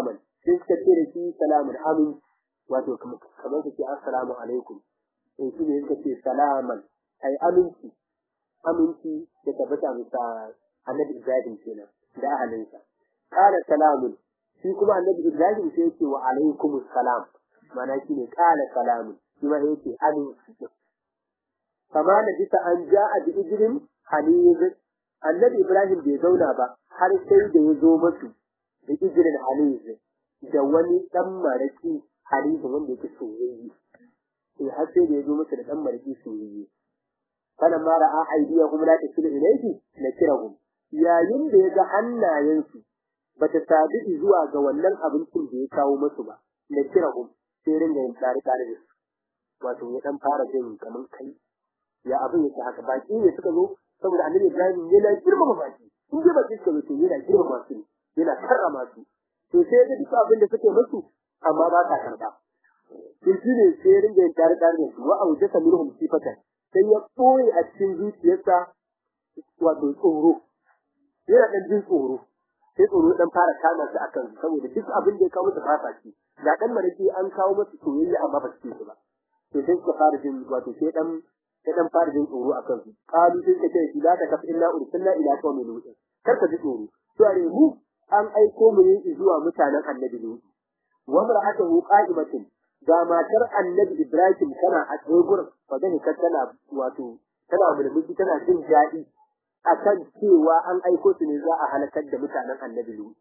sai suka ce da shi salamun amin wato kamar ka ce assalamu alaikum in shi ne suka ce salaman ai aminci aminci da tabbata bisa annabi Ibrahim kenan da ahalinsa qala salamun shi kuma annabi Ibrahim sai yake wa alaikumus salam mana shi ne qala salamun shi ma yake aminci kama da bisa an ja'a bi ijrin haniz annabi Ibrahim bai zauna ba har sai da ya zo masu da ijrin haniz da wani dan maraki haniz wanda yake soyayye sai har sai da ya zo masa da dan maraki soyayye kana ma ra'a aidiyahum la tasilu ilayhi nakirahum yayin da ya ga hannayensu bata sabi zuwa ga wannan abincin da ya kawo musu ba nakirahum sai ringa yin tsari tsari da su wato ya dan fara jin kaman kai ya abin yake haka baki ne suka zo saboda annabi Ibrahim yana girmama baki in dai baki suka zo to yana girmama su yana karrama su to sai ya duk abin da suke musu amma ba ta karba sai shi ne sai ringa yin tsari tsari da su wa aujata minhum sifatan sai ya ɓoye a cikin zuciyarsa wato tsoro yana ɗan jin tsoro sai tsoro ɗan fara kama su akan saboda duk abin da ya kawo masa fasa shi da ɗan maraki an kawo masa soyayya amma ba su ce ba to sai suka fara jin wato sai ɗan sai ɗan fara jin tsoro akan su kalu sai suka ce shi la ta kafa illa ursilna ila qaumin lut kar ka ji tsoro to are mu an aiko mu ne zuwa mutanen annabi lut wa mar'atuhu qa'imatun ga matar annabi Ibrahim tana a tsaye gurin magana ta tana wato tana mulmushi tana jin daɗi akan cewa an aiko su ne za a halakar da mutanen annabi Lut.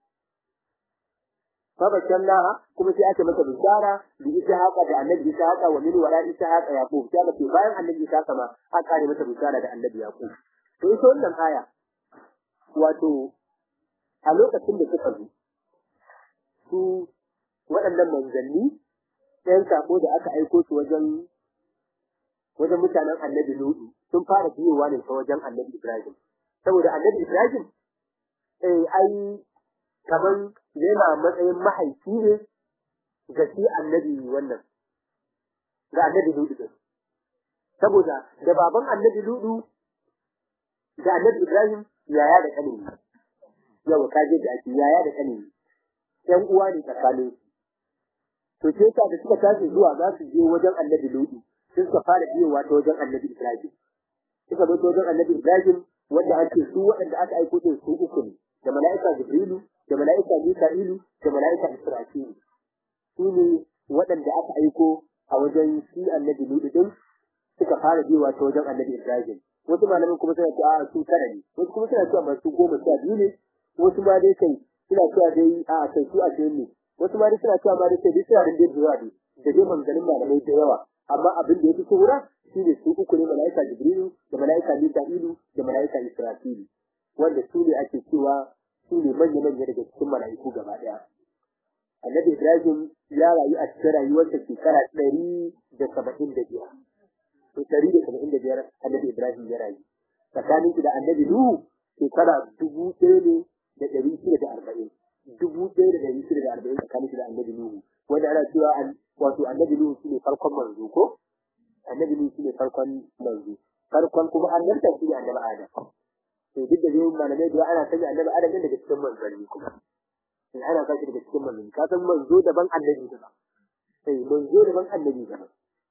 Fabakannaha kuma sai aka mata bishara da Ishaqa da annabi Ishaqa wa min wara Ishaqa Yaqub sai aka bayan annabi Ishaqa ma aka kare mata bishara da annabi Yaqub. To ita wannan aya wato a lokacin da suka zo su waɗannan manzanni ɗayan sako da aka aiko su wajen wajen mutanen annabi Lutu sun fara biyowa ne ta wajen annabi Ibrahim. Saboda annabi Ibrahim eh ai kaman yana matsayin mahaifi ne ga shi annabi wannan ga annabi Lutu din. Saboda da baban annabi Lutu da annabi Ibrahim yaya da kanin yau ka je da ake yaya da kanin yan uwa ne tsakanin to ce ta da suka tashi zuwa za su je wajen annabi Lutu sun suka fara biyowa ta wajen annabi Ibrahim suka zo ta wajen annabi Ibrahim wanda an ce su waɗanda aka aiko din su uku ne da mala'ika Jibrilu da mala'ika Mika'ilu da mala'ika Israfilu su ne waɗanda aka aiko a wajen shi annabi Lutu din suka fara biyowa ta wajen annabi Ibrahim wasu malamin kuma suna cewa a su tara ne wasu kuma suna cewa masu goma sha biyu ne wasu ma dai kai suna cewa dai a kai su ashirin ne wasu ma dai suna cewa ma dai sai dai suna da dai zuwa dai da dai manganin malamai da yawa amma abin da ya fi shura shi ne su uku ne mala'ika jibrilu da mala'ika mika'ilu da mala'ika israfilu wanda su ne ake cewa su ne manya-manya daga cikin mala'iku gaba ɗaya annabi ibrahim ya rayu a cikin rayuwarsa shekara ɗari da saba'in da biyar to ɗari da saba'in da biyar annabi ibrahim ya rayu tsakanin da annabi nuhu shekara dubu ɗaya ne da ɗari shida da arba'in dubu ɗaya da ɗari shida da arba'in tsakanin da annabi nuhu wanda ana cewa wato annabi nuhu shine farkon manzo ko annabi nuhu shine farkon manzo farkon kuma annabta shi ne annabi adam to duk da zai malamai da ana sanya annabi adam ne daga cikin manzanni kuma in ana sa shi daga cikin manzanni ka san manzo daban annabi daban sai manzo daban annabi daban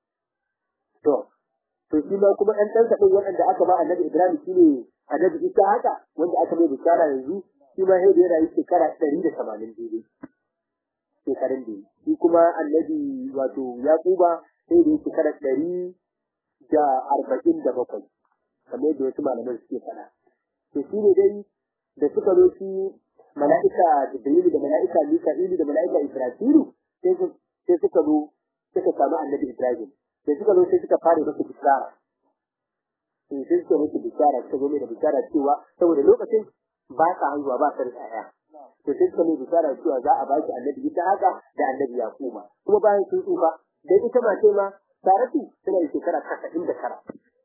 to to shi ma kuma ɗan ɗansa ɗin waɗanda aka ba annabi ibrahim shine annabi isa haka wanda aka mai bishara yanzu shi ma sai da ya rayu shekara ɗari da tamanin daidai shekarun da shi kuma annabi wato yaquba sai da yake kada ɗari da arba'in da bakwai kamar yadda wasu malaman suke faɗa to shi ne dai da suka zo shi mala'ika jibrilu da mala'ika mika'ilu da mala'ika israfilu sai suka zo suka samu annabi ibrahim da suka zo sai suka fara masa bishara sai sai suka masa bishara suka zo mai da bishara cewa saboda lokacin ba sa hanzuwa ba sa da ƴaƴa to sai suka mai bishara cewa za a baki annabi ita haka da annabi yaquba kuma bayan sun tsufa dan ita mace ma Saratu tana da shekara casa'in da tara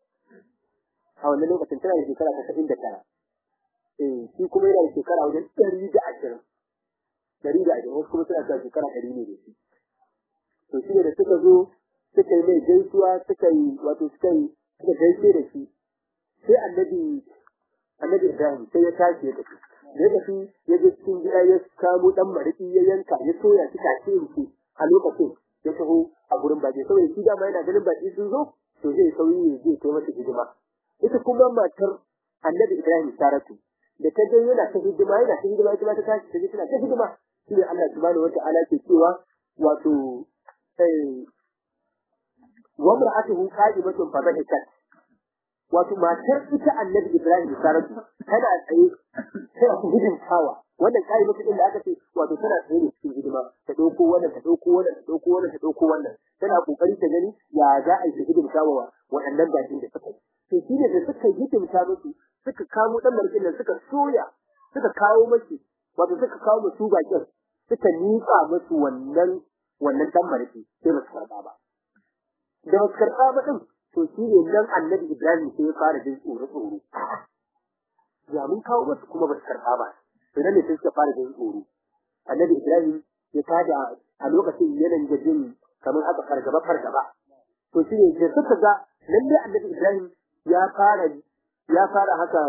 a wannan lokacin tana da shekara casa'in da tara eh shi kuma yana da shekara wajen ɗari da ashirin ɗari da ashirin wasu kuma suna da shekara ɗari ne da shi to shi da suka zo suka yi mai gaisuwa suka yi wato suka yi suka gaishe da shi sai annabi annabi Ibrahim sai ya tashi ya tafi da ya tafi ya je cikin gida ya kamo dan mariki ya yanka ya soya shi take yanke a lokacin ya taho a gurin baki saboda shi dama yana ganin baki sun zo to zai sauyi ne zai kai masa hidima ita kuma matar annabi Ibrahim Saratu da ta ga yana ta hidima yana ta hidima ita ma ta tashi ta je tana ta hidima shi ne Allah subhanahu wata'ala ke cewa wato eh wa mar'atuhu qa'imatun fa dhahikat wato matar ita annabi Ibrahim Saratu tana tsaye tana ta hidimtawa wannan qa'imatun din da aka ce wato tana tsaye ne cikin hidima ta dauko wannan ta dauko wannan ta dauko wannan ta dauko wannan tana kokari ta gani ya za a yi hidimtawa waɗannan bakin da suka yi to shi ne da suka hidimta musu suka kamo dan markin nan suka soya suka kawo mashi wato suka kawo musu bakin suka nika musu wannan wannan dan marki sai ba su karba ba da ba su karba ba din to shi ne nan annabi Ibrahim sai ya fara jin tsoro tsoro ya mun kawo musu kuma ba su karba ba to nan ne sai suka fara jin tsoro annabi Ibrahim ya tada a lokacin yanayin da jin kamar aka fargaba fargaba to shi ne da suka ga lalle annabi Ibrahim ya fara ya fara haka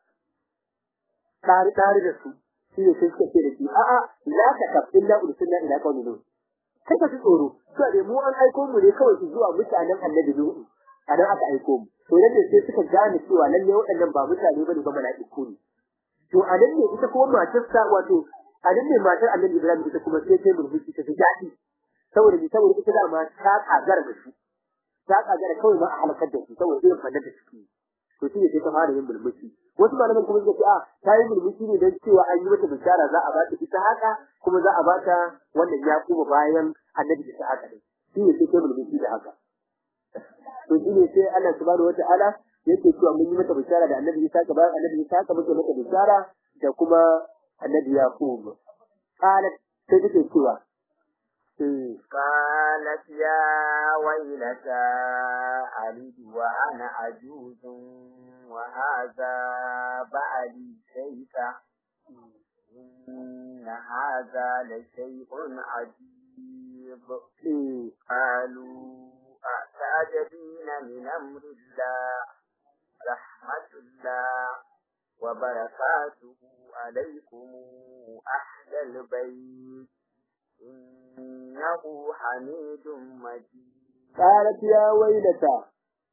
tare tare da su shi ne sai suka ce da shi a'a la ka kaf illa ursilna ila qaumin lut kai ka ji tsoro to da mu an aiko mu ne kawai zuwa mutanen annabi lut anan aka aiko mu to lalle sai suka gane cewa lalle waɗannan ba mutane bane ba mala'iku ne to anan ne ita kuma matarsa wato anan ne matar annabi Ibrahim ita kuma sai ta murmushi ta ji daɗi saboda ni saboda ita da ma ta kagara da shi ta kagara kawai ma a halakar da shi saboda irin fannin da suke to shi ne sai ta fara yin mulmushi wasu malaman kuma suka ce a ta yi mulmushi ne don cewa an yi mata bishara za a ba ta ita haka kuma za a ba ta wannan ya kuma bayan annabi ita haka ne shi ne sai ta mulmushi da haka to shi ne sai Allah subhanahu wata'ala yake cewa mun yi mata bishara da annabi Isa bayan annabi Isa haka muke mata bishara da kuma annabi Yaqub qalat sai take cewa قالت يا ويلتى ألد وأنا عجوز وهذا بعلي شيخا إن هذا لشيء عجيب قالوا أتعجبين من أمر الله رحمة الله وبركاته عليكم أهل البيت إنه حميد مجيد قالت يا ويلتى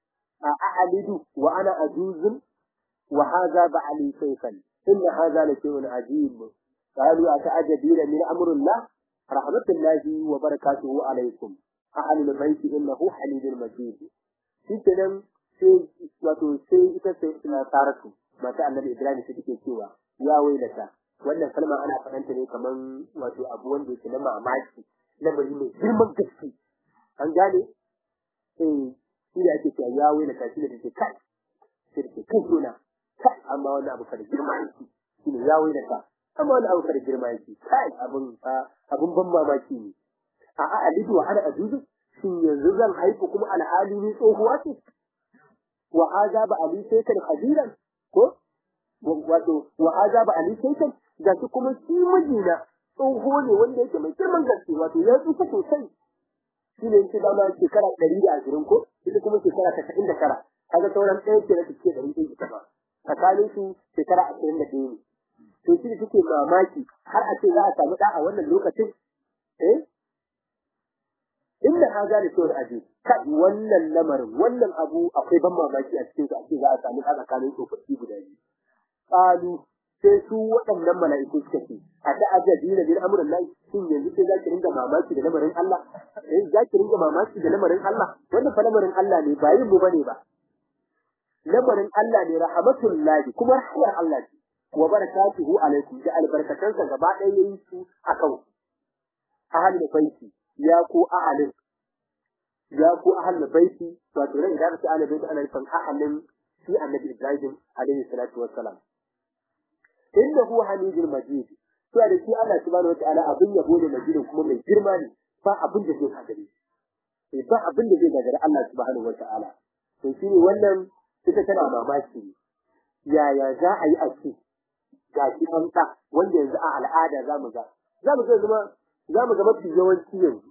أأعلد وأنا أجوز وهذا بعلي شيخا إن هذا لشيء عجيب قالوا أتعجبين من أمر الله رحمة الله وبركاته عليكم أهل البيت إنه حميد مجيد shikenan sai wato sai ita sai taratu mata annabi Ibrahim sai take cewa ya wailata wannan kalma ana faɗanta ne kaman wato abu wanda yake na mamaki lamari mai girman gaske an gane eh shi da ake cewa ya wailata shi da take kai sai take kai suna kai amma wannan abu kada girma yake shi ne ya wailata amma wannan abu kada girma yake kai abun abun ban mamaki ne a a alidu wa ana ajuzu shin yanzu zan haifu kuma alhali ni tsohuwa ce wa haza ba ali sai kan hadiran ko wato wa haza ba ali sai kan ga shi kuma shi mijina tsoho ne wanda yake mai girman gaske wato ya tsufa sosai shi ne yake dama shekara ɗari da ashirin ko ita kuma shekara tasa'in da tara kaga sauran ɗaya ke na take ɗari ɗaya ita ba tsakanin su shekara ashirin da ɗaya ne to shi da take mamaki har a ce za a samu ɗa a wannan lokacin eh inda ha gane cewar aje kai wannan lamarin wannan abu akwai ban mamaki a cikin su ake za a samu a tsakanin tsofaffi guda biyu qalu sai su waɗannan mala'iku suka ce a ta ajabi na bin amurin nan shin yanzu sai za ki ringa mamaki da lamarin Allah eh za ki ringa mamaki da lamarin Allah wannan fa lamarin Allah ne ba yin mu bane ba lamarin Allah ne rahmatullahi kuma rahmar Allah ce wa barakatuhu alaikum da albarkatansa gaba ɗaya yayin su akan ahalin baiti ya ku ahalin ya ku ahalin baiti wato ran idan ka ahalin baiti ana nufin ahalin shi annabi Ibrahim alaihi salatu wassalam innahu hamidul majid to da shi Allah subhanahu wataala abin yabo ne majidin kuma mai girma ne ba abin da zai gagare sai ba abin da zai gagare Allah subhanahu wataala to shi ne wannan ita tana mamaki yaya za a yi a ce ga shi an ta wanda yanzu a al'ada za mu ga za mu ga zama za mu ga mafi yawanci yanzu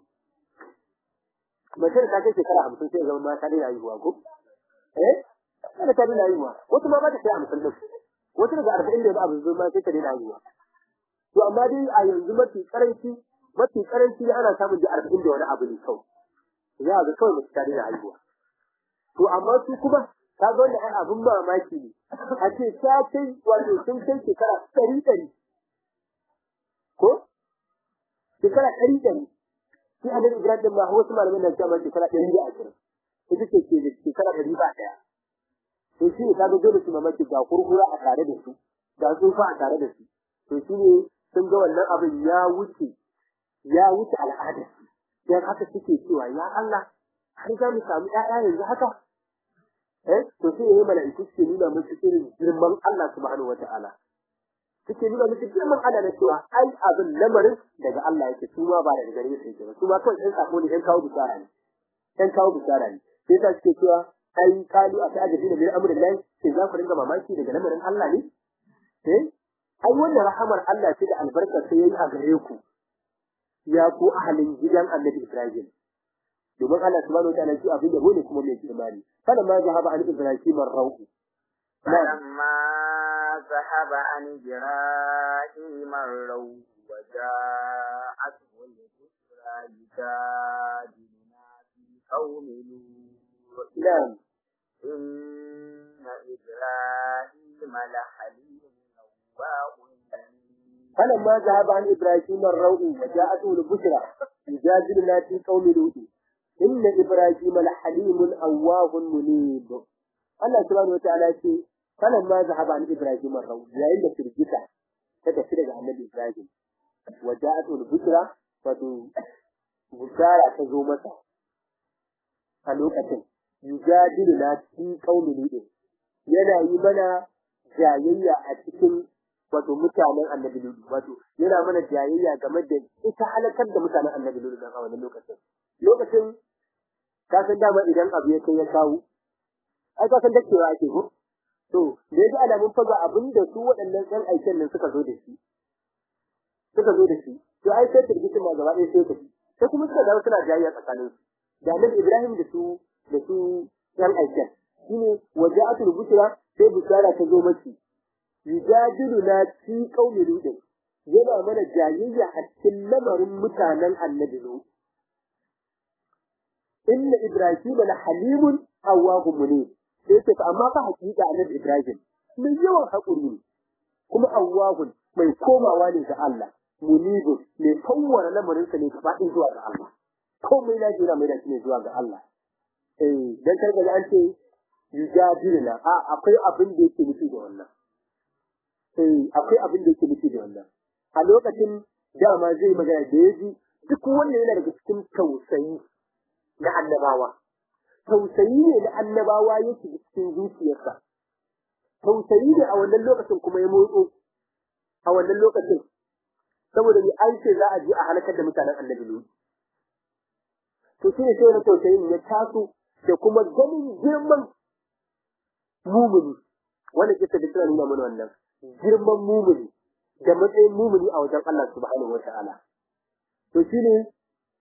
mace da ta kai shekara hamsin sai zama mata daina haihuwa ko eh kada ta daina haihuwa wasu ma ba ta kai hamsin din wata daga arba'in da abu zai ma sai ta daina haihuwa to amma dai a yanzu mafi karanci mafi karanci ne ana samun da arba'in da wani abu ne kawai za a ga kawai mace ta daina haihuwa to amma su kuma ka ga wannan ai abin mamaki ne a ce ta kai wato sun kai shekara ɗari ɗari ko shekara ɗari ɗari shi annabi ibrahim din ma wasu malamai na cewa shekara ɗari da ashirin ita ce ke da shekara ɗari ba ɗaya to shi ne kaga dole su mamaki ga kurkura a tare da su ga tsufa a tare da su to shi ne sun ga wannan abin ya wuce ya wuce al'ada dan haka suke cewa ya Allah har za mu samu ƴaƴa yanzu haka eh to sai yayi mala'iku suke nuna musu irin girman Allah subhanahu wata'ala suke nuna musu girman Allah na cewa ai abin lamarin daga Allah yake su ma ba daga gare su yake ba su ma kawai ɗan sako ne ɗan kawo bisara ne ɗan kawo bisara ne sai ta suke cewa ai kalu a ta'ajabi da min amrin lahi sai za ku ringa mamaki daga lamarin Allah ne eh ai wannan rahamar Allah ce da albarkar sai yayi a gare ku ya ku ahalin gidan Annabi Ibrahim domin Allah subhanahu wataala shi abin yabo ne kuma mai imani kada ma zahaba an Ibrahim ar-rauh فلما ذهب عن إبراهيم الروح وجاءته البشرى يجادلنا في قوم لوط نعم إن إبراهيم لحليم أواه منيب. فلما ذهب عن إبراهيم الروء وجاءته البشرى يجادلنا في قوم لوط إن إبراهيم لحليم أواه منيب Allah subhanahu wataala ce فلما ذهب عن إبراهيم الروء yayin da firgita ta tafi daga Annabi Ibrahim وجاءته البشرى wato bushara ta zo masa a lokacin yujadiluna fi qaumi lut yana yi mana jayayya a cikin wato mutanen annabi Lutu wato yana mana jayayya game da ita halakar da mutanen annabi Lutu a wannan lokacin lokacin ka san dama idan abu ya kai ya kawo ai ka san dakewa ake ko to da yaji alamun faga abin da su waɗannan ɗan aikin nan suka zo da shi suka zo da shi to ai sai firgitin ma gaba ɗaya sai tafi sai kuma suka dawo suna jayayya tsakanin su da annabi Ibrahim da su da su ɗan aikin shine waja'atul bushra sai bushara ta zo mace yujadiluna fi qaumi lut yana mana jayayya a cikin lamarin mutanen annabi lut inna ibrahim la halimun awwahum munib sai ce amma fa hakika annabi ibrahim mai yawan hakuri ne kuma awwahun mai komawa ne ga Allah munibun mai kawwara lamarin sa ne gaba ɗaya zuwa ga Allah komai na jira mai da shi ne zuwa ga Allah eh dan karga an ce yujadiluna a akwai abin da yake nufi da wannan sai akwai abin da yake nufi da wannan a lokacin dama zai magana da yaji duk wanda yana daga cikin tausayi na annabawa tausayi ne na annabawa yake cikin zuciyarsa tausayi ne a wannan lokacin kuma ya motso a wannan lokacin saboda ni an ce za a je a halakar da mutanen annabi ne to shi ne sai na tausayin ya taso da kuma ganin girman mumuni wanda kisa da suna nuna mana wannan girman mumuni da matsayin mumuni a wajen Allah subhanahu wata'ala to shine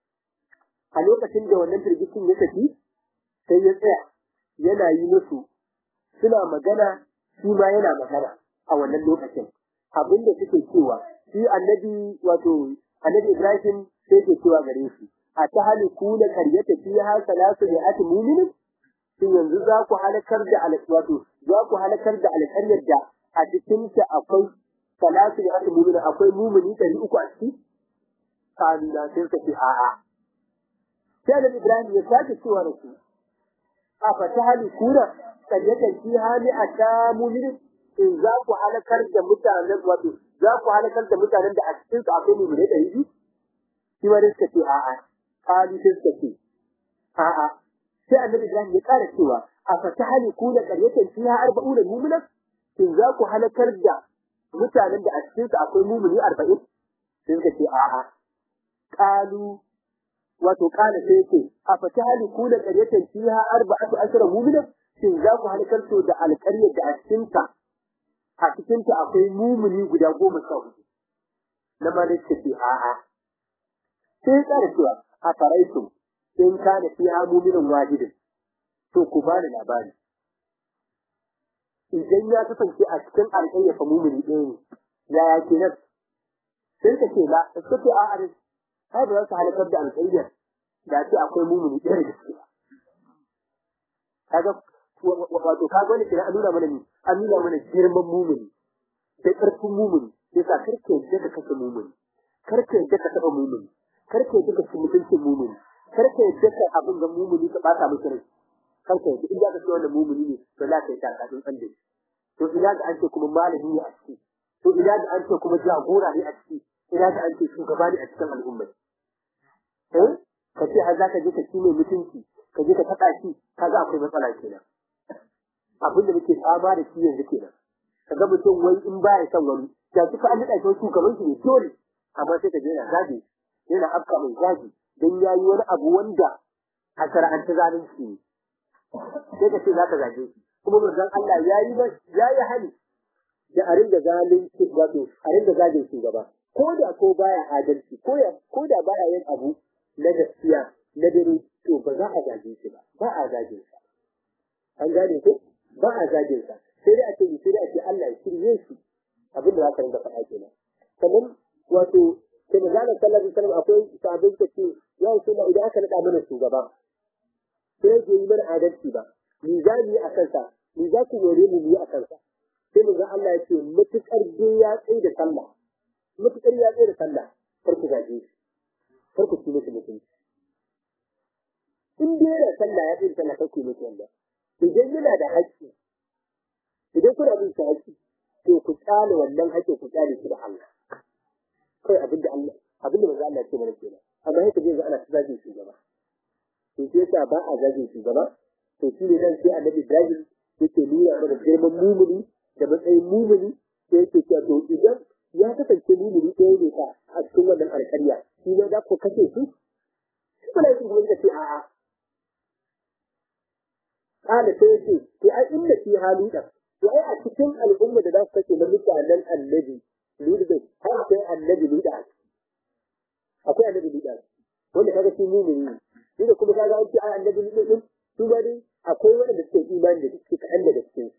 a lokacin da wannan firgicin ya tafi sai ya tsaya yana yi musu suna magana shi ma yana magana a wannan lokacin abin da suke cewa shi annabi wato annabi Ibrahim sai ke cewa gare shi a ta haliku na karyata fiha salatu da ati mu'minin shin yanzu za ku halakar da wato za ku halakar da alƙaryar da a cikin ta akwai salatu da aka mumina akwai mumini ɗari uku a ciki kalila sai suka ce a'a sai da Ibrahim ya sake cewa da su a fata hali kuna karyatan fi hali a ta muminin in za ku halakar da mutanen wato za ku halakar da mutanen da a cikin su akwai mumini ɗari biyu shi ma dai suka ce a'a kalu sai suka ce a'a sai annabi Ibrahim ya ƙara cewa a fatahali kuna qaryatan fiha arba'una mu'mina in za ku halakar da mutanen da a cikin su akwai mu'mini 40 sai suka ce a'a qalu wato kana sai ce a fatahali kuna qaryatan fiha arba'atu ashara mu'mina in za ku halakar to da alƙaryar da a cikin ta a cikin ta akwai mu'mini guda goma sha hudu na ma ce a'a sai ya ƙara cewa a faraitum in kana fiha mu'minun wahidin to ku bani labari idan ya kasance a cikin alƙayya fa mumuni ɗaya ne yaya kenan sai ka ce la suka ce a arin ai ba za su halakar da alƙayyar da ce akwai mumuni ɗaya da gaske kaga wato kaga wani kenan an nuna mana ni an nuna mana girman mumuni da ƙarfin mumuni sai sa karka yadda ka kashe mumuni karka yadda ka taɓa mumuni karka yadda ka ci mutuncin mumuni karka yadda ka abin ga mumuni ka ɓata miki rai karka yadda in za ka ce wannan mumuni ne to za ka yi takatun tsan da shi to ina ga an ce kuma malami ne a ciki to ina ga an ce kuma jagora ne a ciki ina ga an ce shugaba ne a cikin al'umma eh ka ce har za ka je ka ci mai mutunci ka je ka taɓa shi ka ga akwai matsala kenan abin da muke fama da shi yanzu kenan ka ga mutum wai in ba ya son wani da suka an daɗa shi shugaban shi ne dole amma sai ka je yana zage yana afka mai zagi don ya yi wani abu wanda a shara'anta zalunci ne sai ka ce za ka zage shi kuma manzon Allah ya yi ya yi hali da a ringa zalunci wato a ringa zagin shugaba ko da ko baya adalci ko ya ko da baya yin abu na gaskiya na dare to ba za a zage shi ba ba a zage sa an gane ko ba a zage sa sai dai a ce sai dai a ce Allah ya shirye shi abin da za ka ringa faɗa kenan sannan wato sai da zanen sallar da sallar akwai sabon ta ce ya yi suna idan aka naɗa mana shugaba sai ya yi mana adalci ba ni za mu yi a kansa ni za ku yore mu yi a kansa sai mu ga Allah ya ce matuƙar dai ya tsaye da sallah matuƙar ya tsaye da sallah kar ku zage shi kar ku ci musu mutunci in dai yana sallah ya tsaye da sallah kar ku yi musu wanda idan yana da haƙƙi idan kuna bin shi haƙƙi to ku tsale wannan haƙƙin ku tsale shi da Allah kai abin da Allah abin da manzo Allah ya ce mana kenan amma haka zai ga ana zagin shugaba to sai yasa ba a zagin shugaba to shi ne nan sai annabi Ibrahim yake nuna mana girman mumuni da matsayin mumuni sai yake cewa to idan ya kasance mumuni ɗaya ne ka a cikin wannan alƙarya shi ne za ku kashe shi shi kuma yake kuma ce a'a kana sai yake to ai inda fi halu da to ai a cikin al'umma da za su kashe na mutanen annabi Luda har akwai annabi Luda akwai annabi Luda wanda kaga shi mumini ne shi da kuma kaga an ce ai annabi Luda din su ba dai akwai wanda suke imani da suke kaɗan daga cikin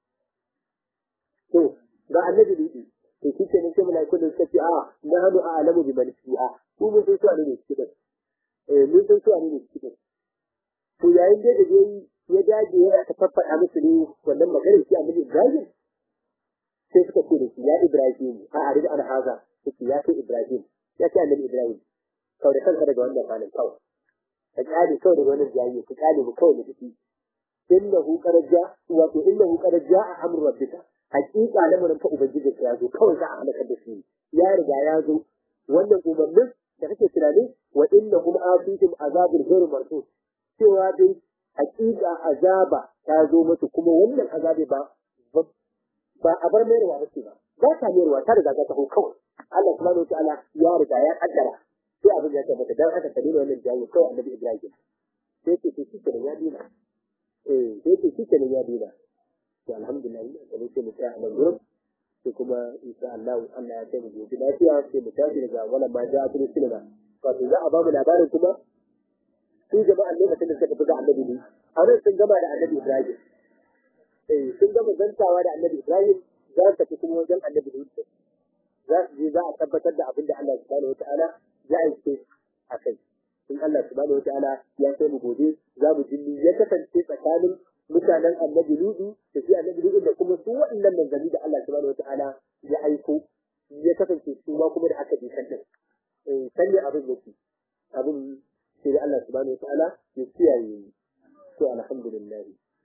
to ga annabi Luda to shi ke nan sai malaikun da suka ce a na hannu a alamu bi man fiha ku mun san su ne cikin eh mun san su ne cikin to yayin da da ya dage ya ta faffaɗa musu ne wannan maganar shi annabi Ibrahim sai suka ce da shi ya Ibrahim a arid an haza suke ya kai Ibrahim ya ce annabi Ibrahim kawai da kanka daga wannan falin kawai ka kyale kawai daga wannan jayi ka kyale mu kawai da kike innahu qad ja wato innahu qad jaa amru rabbika haqiqa lamarin fa ubangiji ya zo kawai za a halaka da shi ya riga ya zo wannan umarnin da kake tunani wa innahum atihim azabul ghairu marfus cewa dai haqiqa azaba ta zo musu kuma wannan azabi ba ba a bar mayarwa ba ce ba ba ta mayarwa ta riga ta taho kawai Allah subhanahu wa ta'ala ya riga ya kaddara sai abin ya tabbata dan haka ka dena wannan jawo kawai annabi Ibrahim sai ce shi kenan ya dina eh sai ce shi kenan ya dina to alhamdulillah da sai mu tsaya a nan gurin sai kuma insha Allah Allah ya kai mu gobe lafiya sai mu tafi daga wala ma ja'a tun sinna wato za a ba mu labarin kuma su jama'an lokacin da suka tafi ga annabi ne a nan sun gama da annabi Ibrahim sun gama zantawa da annabi Ibrahim za su tafi kuma wajen annabi Lut za su je za a tabbatar da abin da Allah subhanahu wataala ya aike a kai in Allah subhanahu wataala ya kai mu gobe za mu ji ya kasance tsakanin mutanen annabi Lut da shi annabi Lut da kuma su waɗannan manzanni da Allah subhanahu wataala ya aiko ya kasance su ma kuma da aka bi kan din eh san ne abin yake abin sai da Allah subhanahu wataala ya kiyaye to alhamdulillah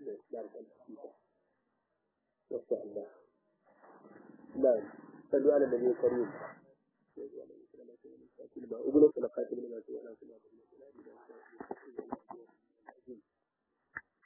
ما شاء الله نعم صلوا على النبي الكريم أقول لك لقاتل من